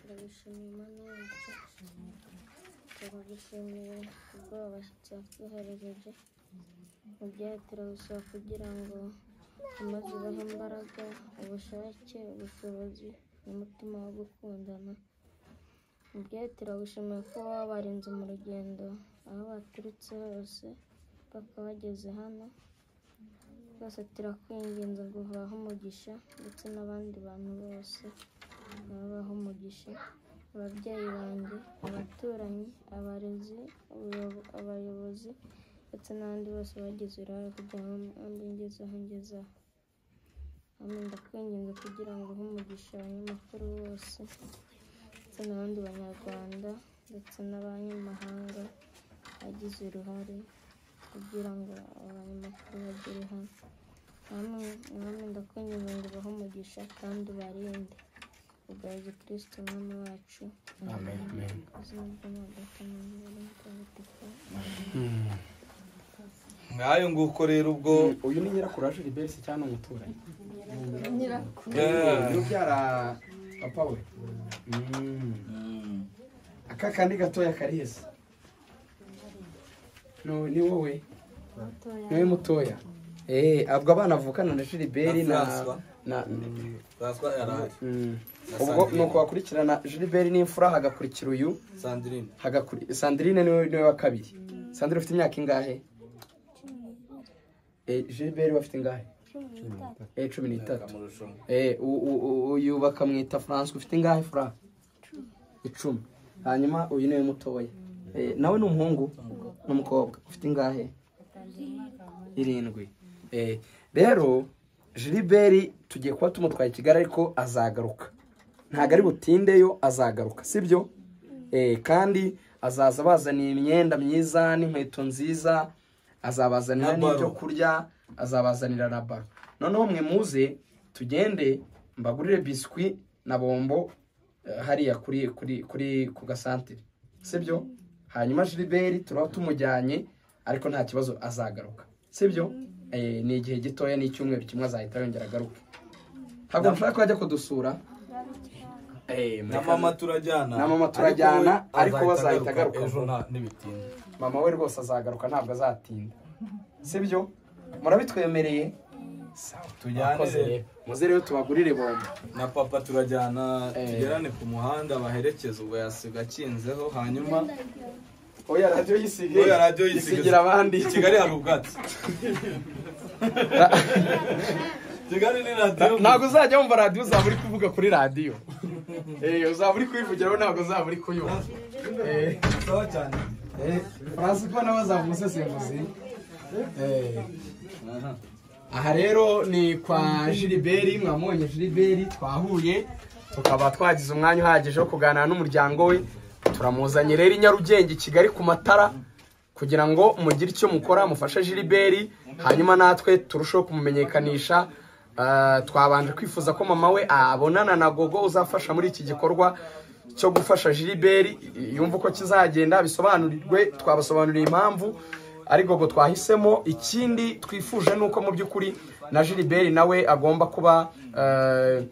turabishimiye imana yacu turagushimiye ubwoba cyakwiherereje mu byaha turabusaba kugira ngo amaze ubahe imbaraga ubushake ubushobozi n'umutima wo gukundana mu byaha turagushimiye ko wabarinze mu rugendo aho baturutse hose mpaka bageze hano rwose turakwinginze ngo ubahe umugisha ndetse n'abandi bantu bose babaho umugisha ababyeyi banjye abaturanyi abarezi abayobo- abayobozi ndetse n'abandi bose bagize uruhare kugira ngo mbe ngezeho ngezeho hano ndakwinginze kugira ngo uhe umugisha abanyamakuru bose ndetse n'abandi banyarwanda ndetse n'abanyamahanga bagize uruhare kugira ngo abanyamakuru bagere hano namwe namwe ndakwinginze ngo ubahe umugisha kandi ubarinde ubwa yezu kirisito umwami wacu izina ry'umwagata n'umwami w'umutagatifu ngayo nguko rero ubwo uyu ni nyirakuru wa jiliberi se cyangwa ni umuturanyi Eh, uyu ubyara papa we aka kandi gatoya kariheze No, ni wowe mutoya ni wowe mutoya Eh, abwo abana avukana na jiliberi Na na François. na François yarahari Mm. Na ubwo Sandrine. ni uko bakurikirana jiliberi n'imfura hagakurikira uyu sandrine hagakuri sandrine niwe niwe wa kabiri sandrine ufite imyaka ingahe Eh, gilbert we afite ingahe Eh, cumi n'itatu kamurushaho Eh, u- u- u- uyu bakamwita france ufite ingahe fra icumi hanyuma uyu niwe mutoya Eh, nawe ni umuhungu n'umukobwa ufite ingahe irindwi Eh, rero jiliberi tugiye kuba tumutwaye i kigali ariko azagaruka ntabwo ari butindeyo azagaruka sibyo Eh, kandi azaza abazaniye imyenda myiza n'inkweto nziza azabazanira Na baro. n'ibyo kurya azabazanira na baro noneho mwe muze tugende mbagurire biswi na bombo eh, hariya kuri kuri kuri ku gasantere sibyo hanyuma jiliberi turaba tumujyanye ariko nta kibazo azagaruka sibyo Eh, ni igihe gitoya ni icyumweru kimwe azahita yongera agaruke ntabwo mushaka ko ajya kudusura Eh, na mureka- mama turajyana Na mama turajyana, we ariko we azahita agaruka ejo vuba. nta- ntibitinda mama we rwose azagaruka ntabwo azatinda sibyo murabitwemereye tujyane rero. muze rero tubagurire bombo na papa turajyana Eh. tugerane ku muhanda baherekeze ubwo yasiga akinzeho hanyuma oya radiyo yisige Oya, radiyo yisige. isigira abandi i kigali hari ubwatsi kigali ni radiyo ntabwo uzajya wumva radiyo uzaba uri kuvuga kuri radiyo Eh, uzaba uri kuyivugiraho ntabwo uzaba uri kuyumva Eh, sawa cyane eh, francis ko nawe azaba umusesenguzi Eh, Aha. aha rero ni kwa jiliberi mwamubonye jiliberi twahuye tukaba twagize umwanya uhagije wo kuganira n'umuryango we turamuzanye rero i nyarugenge i kigali ku matara kugira ngo mugire icyo mukora mufashe jiliberi hanyuma natwe turusheho kumumenyekanisha Ah, twabanje kwifuza ko mama we abonana na gogo uzafasha muri iki gikorwa cyo gufasha jiliberi yumva uko kizagenda bisobanurirwe twabasobanuriye impamvu ari gogo twahisemo ikindi twifuje ni uko mu by'ukuri na jiliberi nawe agomba kuba eh,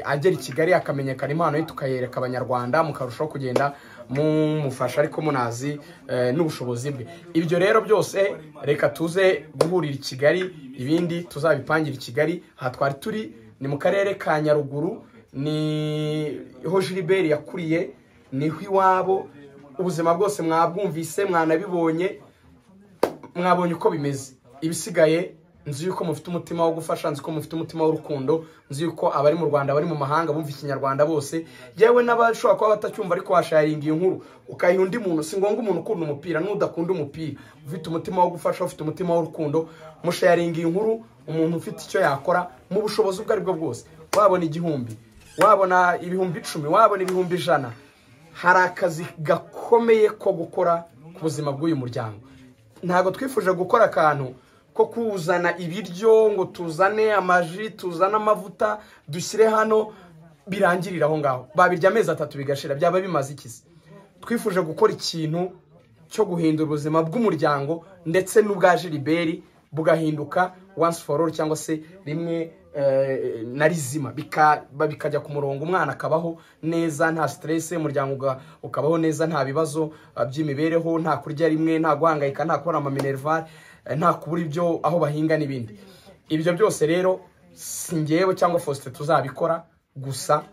agera i kigali akamenyekana impano ye tukayereka abanyarwanda mukarushaho kugenda mumufasha ariko munazi eh, n'ubushobozi bwe ibyo rero byose reka tuze guhurira i kigali ibindi tuzabipangire i kigali aha twari turi ni mu karere ka nyaruguru ni ho jiliberi yakuriye niho iwabo ubuzima bwose mwabwumvise mwanabibonye mwabonye uko bimeze ibisigaye nzi yuko mufite umutima wo gufasha nzi ko mufite umutima w'urukundo nzi yuko abari mu rwanda abari mu mahanga bumva ikinyarwanda bose yewe n'abashobora kuba batacyumva ariko washaringa iyi nkuru ukayiha undi muntu si ngombwa umuntu ukunda umupira n'udakunda umupira ufite umutima wo gufasha ufite umutima w'urukundo musharinga iyi nkuru umuntu ufite icyo yakora mu bushobozi ubwo aribwo bwose wabona igihumbi wabona ibihumbi icumi wabona ibihumbi ijana hari akazi gakomeye ko gukora ku buzima bw'uyu muryango ntabwo twifuje gukora akantu ko kuzana ibiryo ngo tuzane amaji tuzane amavuta dushyire hano birangirire aho ngaho babirya amezi atatu bigashira byaba bimaze ikizi twifuje gukora ikintu cyo guhindura ubuzima bw'umuryango ndetse n'ubwa jiliberi bugahinduka once for all cyangwa se rimwe eh, na rizima Bika- ba- bikajya ku murongo umwana akabaho neza nta stress umuryango uga- ukabaho neza nta bibazo eh, by'imibereho nta kurya rimwe nta guhangayika nta kubona amaminerval eh, nta kubura ibyo aho bahinga n'ibindi ibyo byose rero si njyewe cyangwa Faustin tuzabikora gusa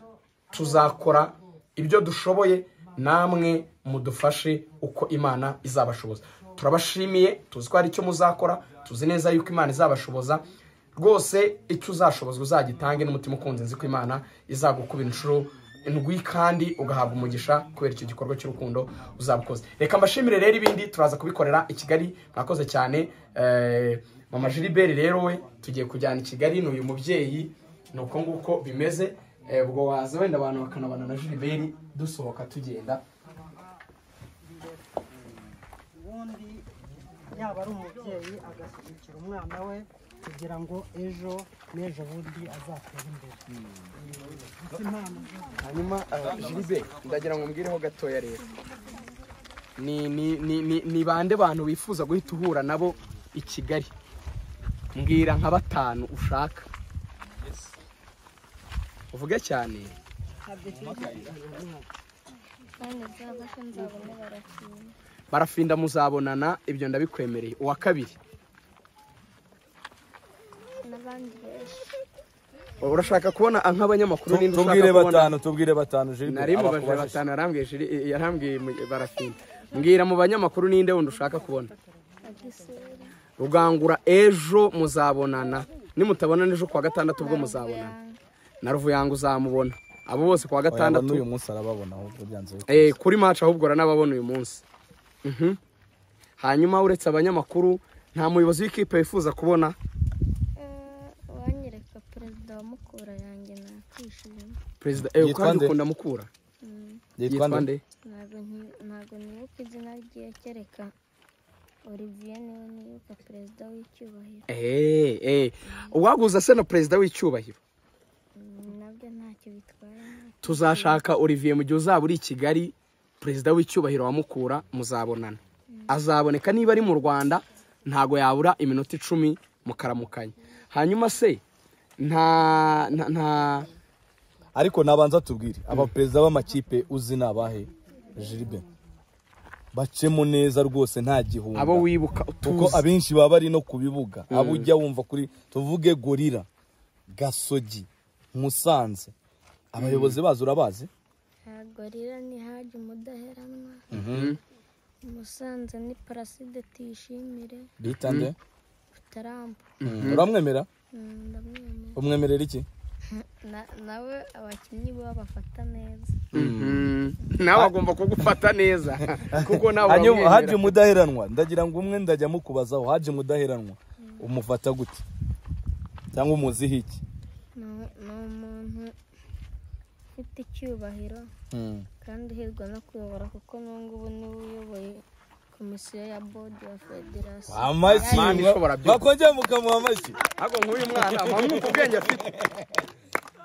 tuzakora ibyo dushoboye namwe mudufashe uko imana izabashoboza turabashimiye tuzi ko hari icyo muzakora tuzi neza yuko imana izabashoboza rwose icyo uzashobozwa uzagitange n'umutima ukunze nzi ko imana izagukubira inshuro indwi kandi ugahabwa umugisha kubera icyo gikorwa cy'urukundo uzaba ukoze reka mbashimire rero ibindi turaza kubikorera i kigali mwakoze cyane Eh, mama jiliberi rero we tugiye kujyana i kigali ni uyu mubyeyi ni uko nguko bimeze Eh, ubwo waza wenda abantu bakanabana na jiliberi dusohoka tugenda ubundi yaba ari umubyeyi agashyigikira umwana we kugira ngo ejo n'ejo bundi azatere imbere gusa impano hanyuma jiliberi ndagira ngo mbwireho gatoya rero ni ni ni ni ni bande bantu bifuza guhita uhura nabo i kigali mbwira nka batanu ushaka uvuge cyane ntabwo ishyigikiye umwana kandi nzabafasha nzabone barakinga barafinda muzabonana ibyo ndabikwemereye uwa kabiri n'abandi benshi urashaka kubona nk'abanyamakuru ninde tubwire ushaka kubona batanu tubwire batanu jiliberi nari mubajije batanu yarambwiye jiri- yarambwiye mu- barafinda mbwira mu banyamakuru ninde wundi ushaka kubona agisura rugangura ejo muzabonana nimutabonana ejo kuwa gatandatu ubwo muzabonana na ruvuyanga uzamubona abo bose kuwa batandatu uyu gatandatu munsi arababona ahubwo byanze eh, kuri maci ahubwo uranababona uyu munsi Mhm. hanyuma uretse abanyamakuru nta muyobozi w'ikipe wifuza kubona Eh, uwanyereka perezida wa mukura yanjye nakwishima perezida ewe Yitwa kandi nde? ukunda mukura yitwa nde ntabwo nti- ntabwo nibuka izina ryiwe kereka olivier niwe nibuka perezida w'icyubahiro eee eee uwaguza se na perezida w'icyubahiro Mm, nabyo ntacyo bitwaye tuzashaka olivier mu gihe uzaba uri i kigali perezida w'icyubahiro wa mukura muzabonana azaboneka niba ari mu rwanda ntago yabura iminota icumi mukaramukanya hanyuma se nta nta- nta ariko nabanza tubwire abaperezida b'amakipe uzi ni abahe jiribe bacemo neza rwose nta gihunga abo wibuka kuko utuzi abenshi baba bari no ku bibuga abo ujya wumva kuri tuvuge gorira gasogi musanze abayobozi bazo urabazi ntabwo rero ntihaje umudaheranwa musanze ni paraside tuyishimire bita nde utarampa uramwemera Mm, ndamwemera umwemerera iki Na- nawe abakinnyi bo bafata neza Mhm. nawe agomba kugufata neza kuko nawe hanyuma haje uramwemera mudaheranwa ndagira ngo umwe ndajya mukubazaho haje mudaheranwa umufata gute cyangwa umuziho iki ni u- ni umuntu ufite icyubahiro Mm. kandi hirwa no kuyobora kuko n'ubu ngubu niwe uyoboye komisiyo ya bodi ya federasiyo amashyi Mani ishobora byose. bakongera mukamuha amashyi ahubwo nk'uyu mwana amwuka ubwenge afite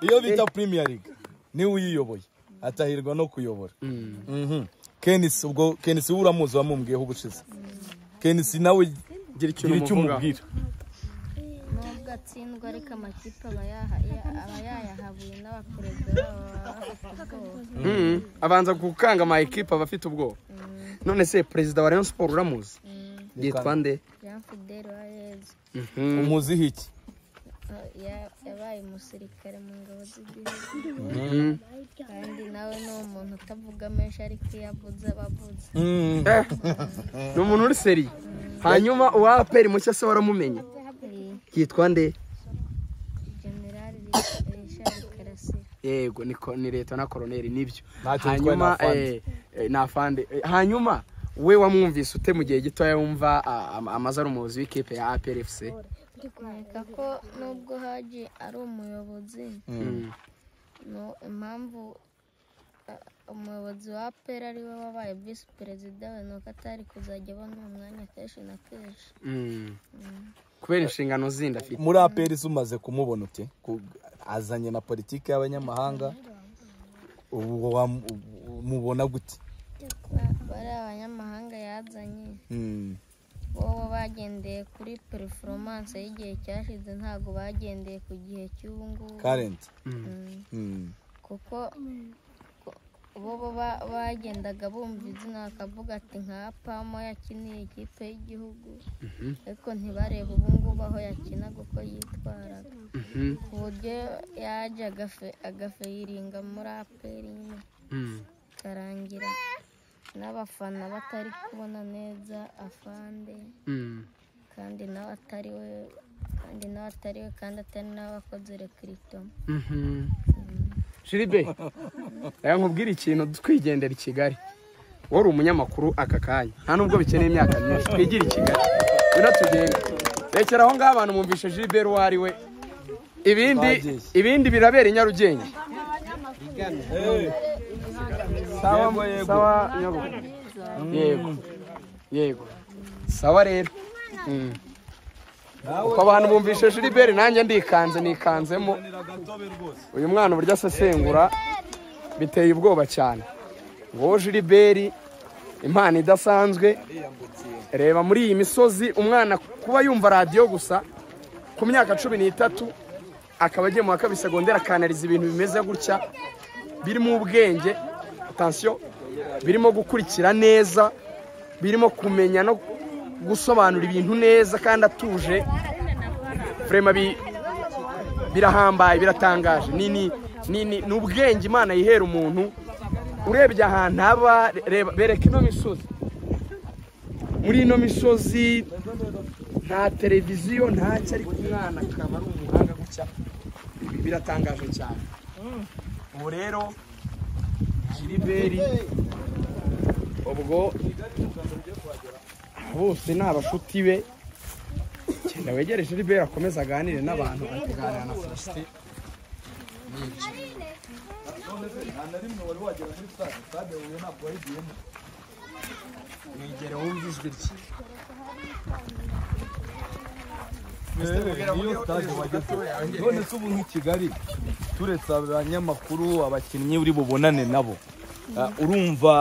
iyo bita premier league niwe uyiyoboye atahirwa no kuyobora Mhm. kenisi ubwo kenisi we uramuzi wamumbwiyeho ubushize kenisi nawe gira icyo gira icyo umubwira umubwira nubwo atsindwa ariko amakipe aba yaha- ya- aba yayahabuye n'abaperezida babo baba bafite ubwoba Mhm. abanza gukanga ama ekipa aba afite ubwoba none se perezida wa rayon siporo uramuzi yitwa nde jean fidel uwayezu Mhm. umuziho iki eh, ya- yabaye umusirikare mu ngabo z'igihugu Mhm. kandi nawe ni umuntu utavuga menshi ariko iyo avuze aba avuze Mhm. Eh, ni umuntu uri seri hanyuma uwa aperi mushya se waramumenye Eh, yitwa nde generali richard karasira yego ni ko- ni leta na koroneri nibyo Ntacyo hanyuma yitwaye, ni eh, eh, ni afande Eh, hanyuma we wamwumvise ute mu gihe gitoya wumva ah, am- amaze ari umuyobozi w'ikipe ya APRFC nkeka ko nubwo haji ari umuyobozi no impamvu eh, umuyobozi wa pera ari we wabaye visi perezida we ni uko atari kuzajya abona uwo mwanya kenshi na kenshi Mm. kubera inshingano zindi afite muri aperi umaze kumubona ute Ku- azanye na politiki y'abanyamahanga ubu wamubona gute Ba- bari abanyamahanga yazanye Mhm. bo bagendeye kuri performance y'igihe cyashize ntabwo bagendeye ku gihe cy'ubu ngubu current Mm. Mhm. kuko ko- bo bo ba- bagendaga bumva izina bakavuga ati nka pamo yakiniye ikipe y'igihugu ariko ntibarebe ubu ngubu aho yakina uko yitwaraga Mhm. ku buryo yaje agafe- agafayiringa muri aperi nyine Mm. ikarangira n'abafana batari kubona neza afande Mm. kandi nawe atari we kandi nawe atari we kandi atari n'abakoze rekiritomo Mhm. Jiribe reka nkubwire ikintu twigendera i Kigali wowe uri umunyamakuru aka kanya nta nubwo bikeneye imyaka myinshi twigire i Kigali ngwino tugende rekera aho ngaho abantu bumvishe Jiribe uwo ari we ibindi ibindi birabera i Nyarugenge sawa sawa Nyabugogo yego yego sawa rero Mm. uko abantu bumvishe Jiribe nanjye ndikanze nikanzemo uyu mwana uburyo asesengura biteye ubwoba cyane wowe jiliberi impano idasanzwe reba muri iyi misozi umwana kuba yumva radiyo gusa ku myaka cumi n'itatu akaba agiye mu wa kabiri segonderi akanariza ibintu bimeze gutya birimo ubwenge atansiyo birimo gukurikira neza birimo kumenya no gusobanura ibintu neza kandi atuje Vraiment bi- birahambaye biratangaje ni ni ni ni ni ubwenge imana yihera umuntu urebye ahantu haba reba bereka ino misozi muri ino misozi nta televiziyo ntacyo ariko umwana akaba ari umuhanga gutya Bi- biratangaje cyane ubu rero jiriberi ubwo bose ni abashuti be genda wegereje Gilbert akomeze aganire n'abantu ari kuganira na Faustin nta na rimwe wari wagera muri stade stade huye ntabwo wayigiyemo mwegere wumva ijwi rye iyo stade bageze none se ubu nk'i kigali turetse abanyamakuru abakinnyi uri bubonane nabo ah, urumva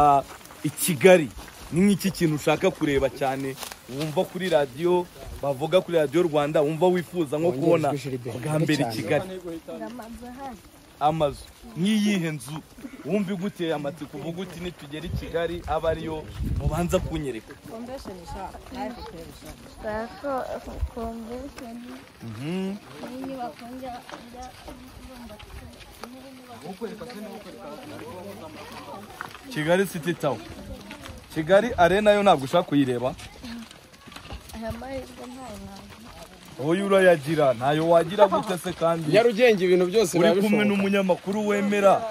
i kigali ni nk'iki kintu ushaka kureba cyane wumva kuri radiyo bavuga kuri radiyo rwanda wumva wifuza nko Wongere kubona ijwi Gilbert bwa mbere i cyane. kigali amazu nk'iyihe nzu wumva iguteye amatsiko uvuga uti nitugera i kigali abe ariyo mubanza kunyereka Mhm. kigali city tower kigali arena yo ntabwo ushaka kuyireba wowe urayagira ntayo wagira gute se kandi nyarugenge ibintu byose uri biba kumwe bishoboka n'umunyamakuru wemera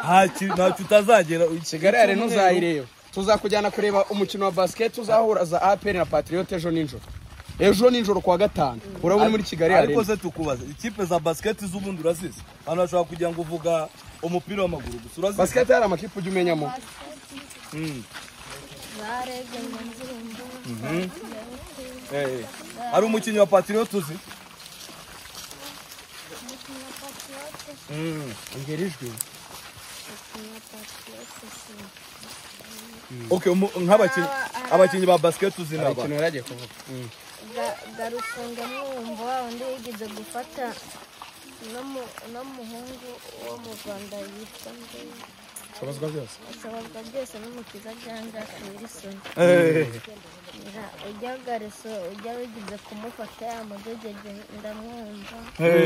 nta ki- ntacyo utazagera kigali yare ntuzayireba tuzakujyana kureba umukino wa basket tuzahura za apr na patriote ejo nijoro ejo nijoro kuwa gatanu urabona muri kigali yare ariko se tukubaza ikipe za basiketi z'ubundi urazizi abantu bashobora kugira ngo uvuga umupira w'amaguru gusa urazizi basket hari amakipe ujya umenyamo Mm. Mhm. Eh, eh. hari umukinnyi wa patriote uzi Mm. ongera ijwi okay umu- nk'abakinnyi abakinnyi ba basiketi uzi naba abakinnyi baragiye kuvuga garufunga mwumva wa wundi yigeze gufata n'umu- n'umuhungu wo mu rwanda yitwa ndeye shobozwa byose ashobozwa byose n'umukiza janja wirisoni Eh, ujya garuso ujya wigeze kumufata yamudegege ndamwumva eh.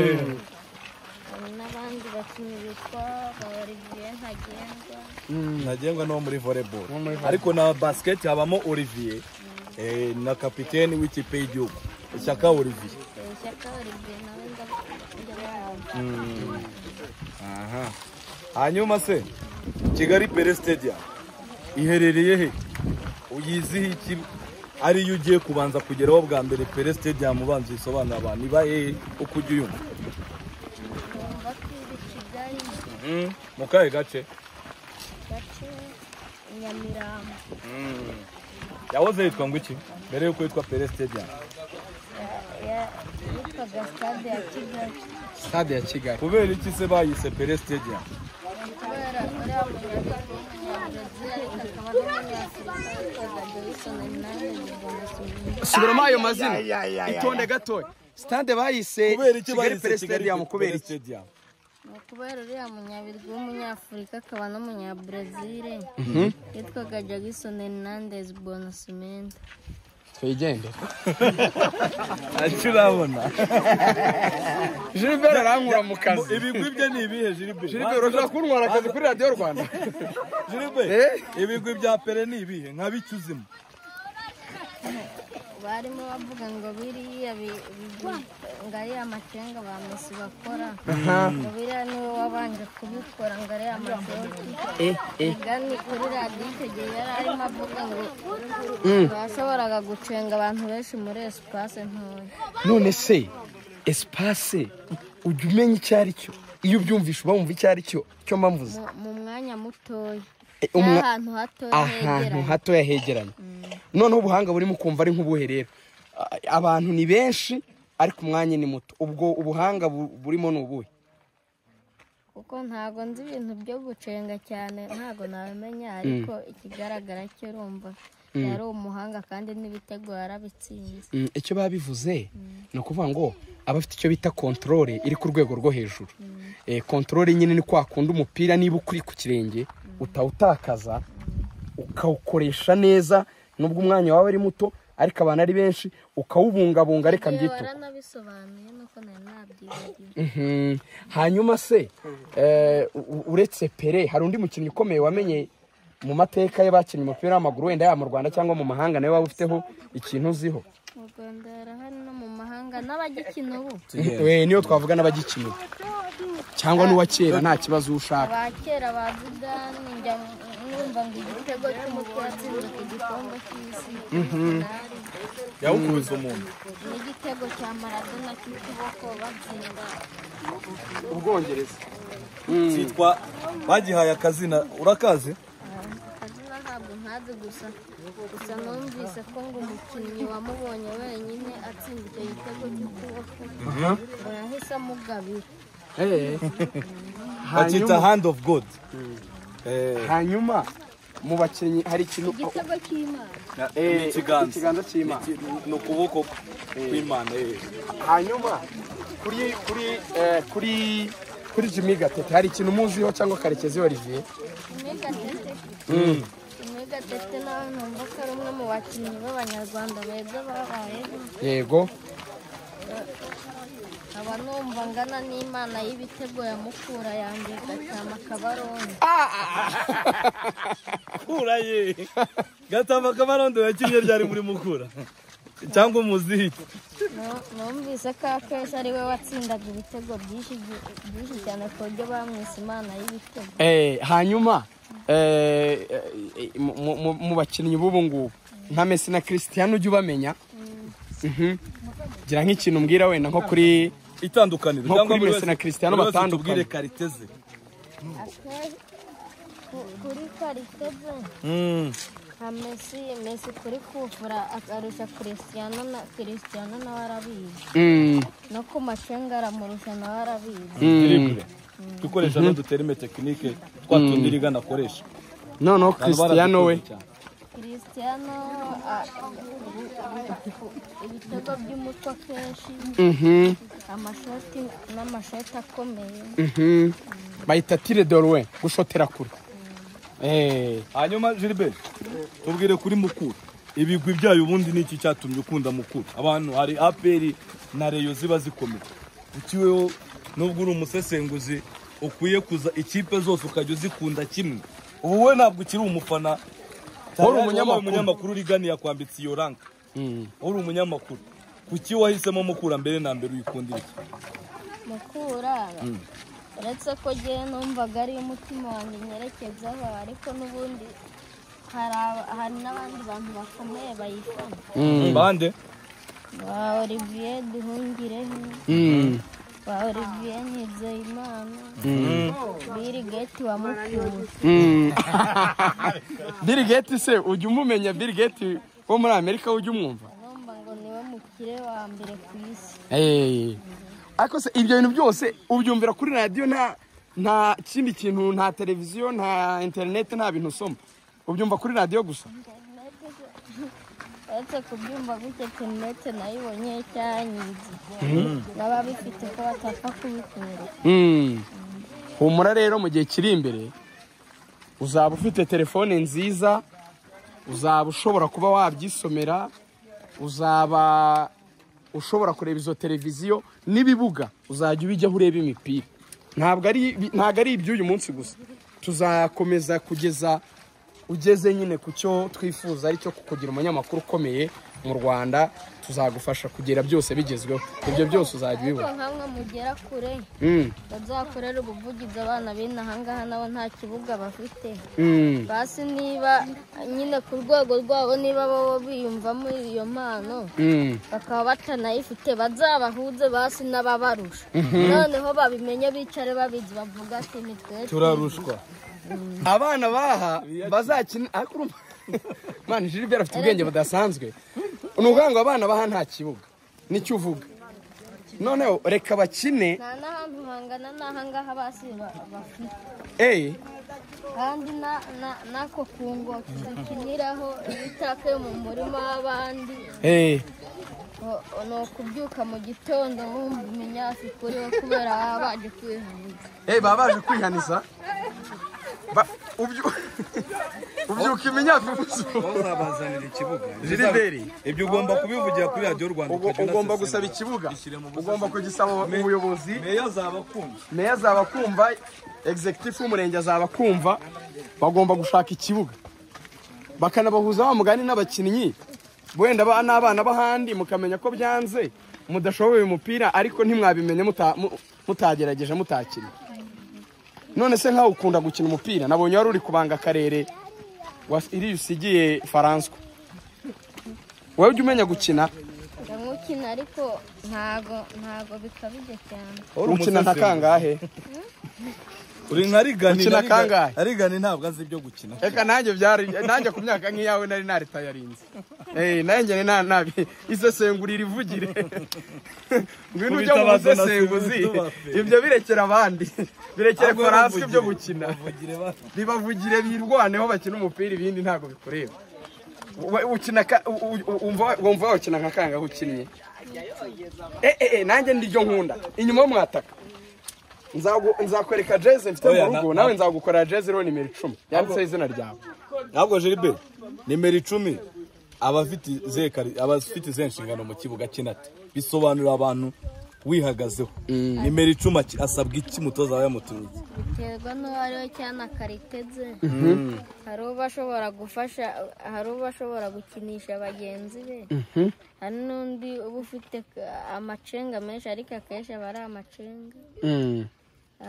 hari n'abandi bakinnyi bitwa babaribwiye ntagengwa ntagengwa n'uwo muri volleyball ariko na basiketi habamo olivier eh, na kapiteni w'ikipe y'igihugu ishyaka olivier ishyaka baribwiye nawe ndabona Aha. hanyuma se kigali pere stadium iherereye he uyiziho iki ariyo ugiye kubanza kugeraho bwa mbere pere stadium ubanza uyisobanura abantu iba hehe uko ujya uyumva kumva ko iri kigali mu kahe gace gace nyamirambo yahoze yitwa ngo iki mbere yuko yitwa pere stadium ya- ya- yitwaga stade ya kigali stade ya kigali kubera iki se bayise pere stadium kubera uriya munyabrazil akaba n'umunyafurika witwaga joyson hernandez bonasimbi subiramo ayo mazina itonde gatoya stade bayise kubera iki kigali bayise pere kigali stadium kubera pere iki stadium ni ukubera uriya munyabirwi w'umunyafurika akaba n'umunyabrazil yitwaga jackson hernandez bonasimenta twigendere urabona Gilbert arankura mu kazi ibigwi bye ni ibihe jiribe Gilbert urashobora kuntwara akazi kuri radiyo rwanda jiribe Eh? ibigwi bya pere ni ibihe nka biki uzimo barimo bavuga ngo biriya bi- bi- ngo ari amacenga ba mesi bakora ngo biriya niwe wabanje kubikora ngo ari amatoti migani kuri radiyo icyo gihe yari arimo avuga ngo bashoboraga gucenga abantu benshi muri esipase ntoya none se esipase ujya umenya icyo ari cyo iyo ubyumvishe uba wumva icyo ari cyo cyo mbavuze mu- mu mwanya mutoya E, umwa- n'ahantu hatoya ahantu hegeranye hatoya hegeranye noneho ubuhanga burimo kumva ari nk'ubuhe rero A- abantu ni benshi ariko umwanya ni muto ubwo ubuhanga bu- burimo ni ubuhe kuko ntago nzi ibintu byo gucenga cyane ntago nabimenya ariko ikigaragara cyo urumva yari umuhanga kandi n'ibitego yarabitsinze Mm, icyo baba bivuze ni ukuvuga ngo aba afite icyo bita kontorore iri ku rwego rwo hejuru kontorore nyine ni kwa kundi umupira niba ukuri ku kirenge utawutakaza ukawukoresha neza nubwo umwanya wawe ari muto ariko abantu ari benshi ukawubungabunga reka Igihe mbyito waranabisobanuye nuko nari nabyibagiwe Mhm. hanyuma se eh, u- uretse pere hari undi mukinnyi ukomeye wamenye mu mateka ye bakinnye umupira w'amaguru wenda yaba mu rwanda cyangwa mu mahanga nawe waba ufiteho ikintu uziho mu rwanda harahari no mu mahanga n'abagikina ubu we niyo twavuga n'abagikinira cyangwa n'uwa kera nta kibazo ushaka aba kera bazigani njya numva ngo igitego cy'umutwe watsinze ku gikombe cy'isi nari yawukubise umuntu n'igitego cya maradona cy'ukuboko batsinda ubwongereza cyitwa bagihaye akazina urakazi akazina ntabwo ntazi gusa gusa numvise ko ngo umukinnyi wamubonye wenyine atsinda icyo gitego cy'ukuboko ngo yahise amugabira bakita hand of god Eh, hanyuma mu bakinnyi hari ikintu igitego cy'imana Eh, ni ikiganza ikiganza cy'imana Ni- ni ukuboko kw'imana eh. hanyuma kuri kuri eh, kuri kuri Jimmy Gatete hari ikintu muziho cyangwa Karekezi Olivier megatete megatete nawe numva ko ari umwe mu bakinnyi b'abanyarwanda beza babayeho yego nkaba numva ngana n'imana y'ibitego ya mukura yanjye igacyama akabaroni mukura ye gatamba kabarondo yakinnye ryari muri mukura cyangwa umuziki Nu- numvise ko akeza ari we watsindaga ibitego byinshi gi- byinshi cyane ku buryo bamwise imana y'ibitego Eh, hanyuma eh, eh, mu- mu- mu bakinnyi b'ubu ngubu nka Messi na Cristiano ujya ubamenya Mhm. gira nk'ikintu umbwira wenda nko kuri itandukaniro Nko kuri buri Messi na Cristiano buri wese batandukanye. tubwire kariteze Ake- ku- kuri kariteze nka mesi mesi kuri kufura akarusha kirisitiyano na kirisitiyano nawe arabizi Mm, no ku macenga aramurusha nawe arabizi mm. dukoresha n'uduterime tekinike twa tundi rigana akoresha noneho Cristiano we kirisitiyano ibitego by'umutwe kenshi Mhm, amashoti n'amashoti akomeye mhm. bayita tire dorwe gushotera kure Eh, hanyuma Gilbert tubwire kuri mukuru ibigwi byayo ubundi ni iki cyatumye ukunda mukuru abantu hari aperi na reyo ziba zikomeye ukiweho nubwo uri umusesenguzi ukwiye kuza ikipe zose ukajya uzikunda kimwe ubu wowe ntabwo ukiri umufana Wari Tayari umunyamakuru. wabaye umunyamakuru urigani yakwambitse iyo ranka mm. uri umunyamakuru kuki wahisemo mukura mbere na mbere uyikundira iki mukura uretse ko ngewe numvaga ari umutima wanjye nyerekezaho ariko n'ubundi hari aba- hari n'abandi bantu bakomeye bayifana bande ba olivier duhungireho Mm, ba olivier nizeyimana biri geti wa mukura mm. Bill Gates se ujya umumenya Bill Gates wo muri Amerika ujya umwumva numva ngo niwe mukire wa mbere ku isi Eh. ariko se ibyo bintu byose ubyumvira kuri radiyo nta nta kindi kintu nta televiziyo nta interineti nta bintu usoma ubyumva kuri radiyo gusa uretse kubyumva gutya interinete nayo ibonye cyangiza n'ababifite ko batapfa kubikura Mm. humura rero mu gihe kiri imbere uzaba ufite telefone nziza uzaba ushobora kuba wabyisomera uzaba ushobora kureba izo televiziyo n'ibibuga uzajya ubijyaho ureba imipira ntabwo ari ntabwo ari iby'uyu munsi gusa tuzakomeza kugeza ugeze nyine ku cyo twifuza aricyo kugira umunyamakuru ukomeye mu rwanda tuzagufasha kugera byose bigezweho ibyo byose uzajya ariko ubibona nkamwe mugera kure Mm. bazakorera ubuvugizi abana b'ino ahangaha nabo nta kibuga bafite Mm. basi niba nyine ku rwego rwabo niba bo biyumvamo iyo mpano Mm. bakaba batanayifite bazabahuze basi n'ababarusha noneho babimenye bicare babizi bavuga ati nitwe turarushwa abana baha bazakina ariko urumva mani Gilbert afite ubwenge budasanzwe ni ukuvuga ngo abana baha nta kibuga nicyo uvuga noneho reka bakine nta n'ahantu hangana n'ahangaha basi ba- bafite eh kandi na- na- n'ako kungo tukiniraho ibitaka yo mu murima w'abandi eh O- o- ni ukubyuka mu gitondo wumva iminyafi kuriho kubera baba baje kwivuza eh baba baje kwihaniza Ba- ubyu- ubyuka iminyafu umunsi bazabazanira ikibuga Gilbert. ibyo ugomba kubivugira kuri radiyo rwanda Ugo- ugomba gusaba ikibuga ugomba kugisaba ubuyobozi meya azaba akunda meya azaba kumva egizegitifu w'umurenge azaba kumva bagomba gushaka ikibuga bakanabahuza wa mugani n'abakinnyi wenda ba- n'abana b'ahandi mukamenya ko byanze mudashoboye uyu mupira ariko ntimwabimenye muta- mu- mutagerageje mutakina none se nkawe ukunda gukina umupira nabonye wari uri kubanga akarere wa- iriya usigiye faranswa wowe ujya umenya gukina ndamukina ariko ntago ntago bikabije cyane ukina nka kangahe uri nka rigani Ukina na Rigani- kangahe? na rigani ntabwo azi ibyo gukina reka nanjye byari nanjye ku myaka nk'iyawe nari naritayarinze eh nanjye ni na nabi isesengura irivugire ngwino ujya mu Kubitabaza na busesenguzi Sibuzi, ibyo birekera abandi birekere Ahubwo foransi bavugire. ibyo gukina Bavugire bano. bibavugire birwaneho bakina umupira ibindi ntabwo bikureba Wa- ukina ka- u- u- wumva wumva wakina nka kangahe ukinnye eh eh eh, nanjye ndiryo nkunda inyuma y'umwataka Nzagu- nzakwereka jeze mfite Oya, mu na- rugo nawe nzagukorera jeze iriho nimero icumi yanditseho izina ryawe ntabwo jiribe nimero icumi abafite izihe kari- abafite izihe nshingano mu kibuga kinata bisobanurira abantu wihagazeho nimero icumi aki- asabwa iki mutoza wawe yamutumye iki? biterwa n'uwo ari we cyane akariteze hari uba ashobora gufasha hari uba ashobora gukinisha bagenzi be hari n'undi uba ufite ka- amacenga menshi ariko akenshi aba ari amacenga Mm,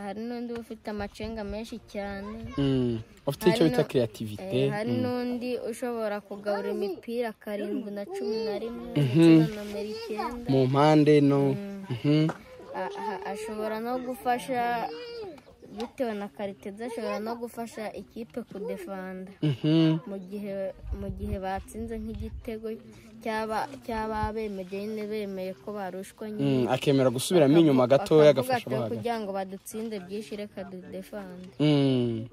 hari n'undi uba ufite amacenga menshi cyane mm. ufite icyo Hari bita no- kreativite Eh, hari n'undi ushobora kugabura imipira karindwi na cumi na rimwe ndetse na nomero icyenda mu mpande no Mhm. A- a- ashobora no gufasha bitewe na karitede ashobora no gufasha ikipe kudefanda Mhm. mu gihe mu gihe batsinze nk'igitego cyaba cyaba bemeye nyine bemeye ko barushwa Mm, nyine akemera gusubiramo inyuma gatoya agafasha bakavuga ati, abahagaze kugira ngo badutsinde byinshi reka dudefande Mm.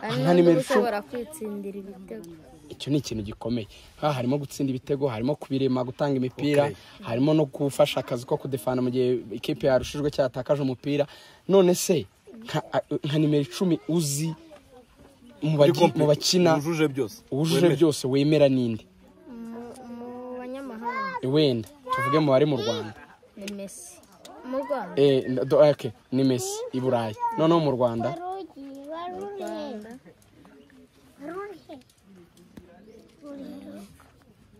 hari Nka n'undi nimero uba icumi. ushobora kwitsindira ibitego icyo ni ikintu gikomeye ha harimo gutsinda ibitego harimo kubirema gutanga imipira harimo no gufasha akazi ko kudefana mu gihe ikipe yarushijwe cyangwa yatakaje umupira none se nka- nka nimero icumi uzi mu bagi- mu bakina wujuje byose wujuje Wemera. byose wemera n'indi Mu- mu banyamahanga wenda tuvuge mu bari mu rwanda ni mesi mu rwanda Eh, do- okay, ni mesi i burayi noneho mu rwanda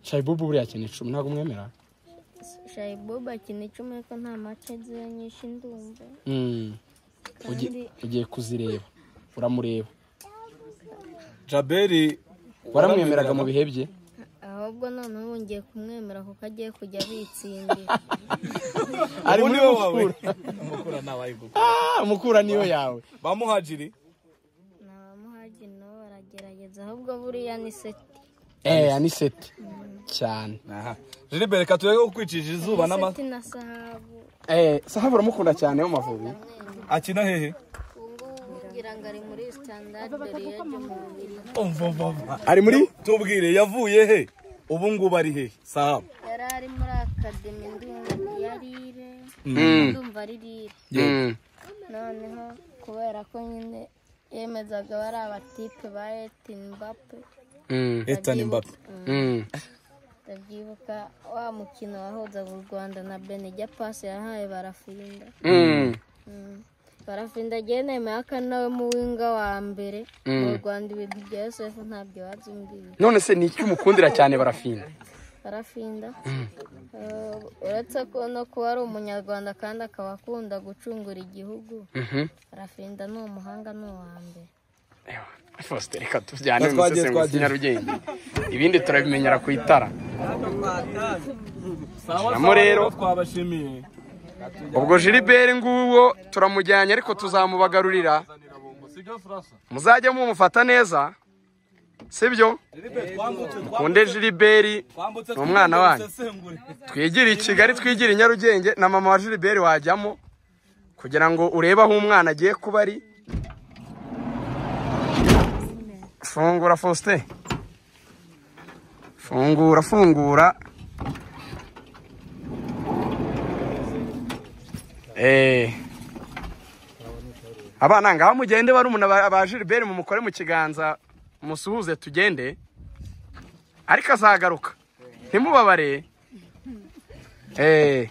shayibubu buriya akina icumi ntabwo umwemera shayiboba akina icumi ariko nta mace nziza nyinshi ndumva Mm. Ugi- kandi ugiye kuzireba uramureba jaberi waramwemeraga mu bihe bye ahubwo noneho ubu ngiye kumwemera kuko agiye kujya abitsindira ari ubu muri ni mukura wowe mukura ntawe ari gukora Ah, mukura niyo yawe ba muhajiri ni abamuhagi nabo baragerageza ahubwo buriya ni seti eh ni seti cyane aha jiribe reka turebe ko kwicisha izuba n'ama seti na sahabu eh sahabu uramukunda cyane wo mavubi akina hehe ubu ngubu ngira ngo ari muri sitandadi dore yaje mu bubiri ari muri tubwire yavuye he ubu ngubu ari hehe sahabu yari ari muri akademi ndumva yari ire ndumva ari rire Mm. noneho kubera ko nyine yemezaga bari abatipe ba etini mbape Mm. etani mbappe Mm. ndabyibuka wa mukino wahuzaga u rwanda na benijya pasi yahaye barafinda Mm. barafinda ageneye mayaka nawe mu winga wa mbere mu rwanda ibintu bya yosefu ntabyo babyumviye none se ni iki umukundira cyane barafinda barafinda Eh, uretse ko no kuba ari umunyarwanda kandi akaba akunda gucungura igihugu Mhm. barafinda ni umuhanga ni uwa mbere Faustin reka tujyane mu Twagiye, busesenguzi twagiye. nyarugenge ibindi turabimenyera ku itara Namo rero. twabashimiye ubwo jiliberi nguwo turamujyanye ariko tuzamubagarurira muzajye mumufata neza sibyo kunde jiliberi ni umwana wanyu twigire i kigali twigire i nyarugenge na mama wa jiliberi wajyamo kugira ngo urebe aho umwana agiye kuba ari fungura faustin fungura fungura Eh. Abana ngaho mugende barumuna ba ba Gilbert mumukore mu kiganza musuhuze tugende. Ariko azagaruka. Ntimubabare. Eh.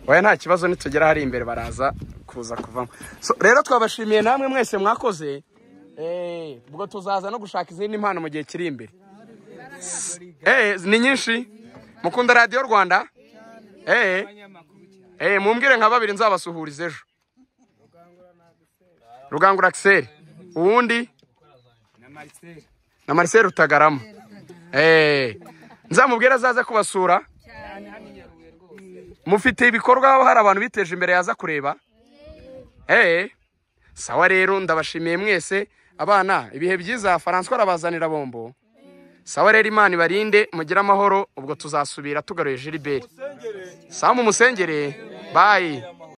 Oya nta kibazo nitugera hari imbere baraza kuza kuvamo. So, rero twabashimiye namwe mwese mwakoze. Eh, ubwo tuzaza no gushaka izindi mpano mu gihe kiri imbere. Eh, ni nyinshi. Mukunda Radio Rwanda? eh eh mumbwire nka babiri nzabasuhuriza ejo rugangura akiseri uwundi na mariseri rutagarama eh nzamubwire azaza kubasura mufite ibikorwa aho hari abantu biteje imbere yaza kureba eh sawa rero ndabashimiye mwese abana ibihe byiza faranswa arabazanira bombo sawa rero imana ibarinde mugire amahoro ubwo tuzasubira tugaruye jiliberi sawa mumusengere bayi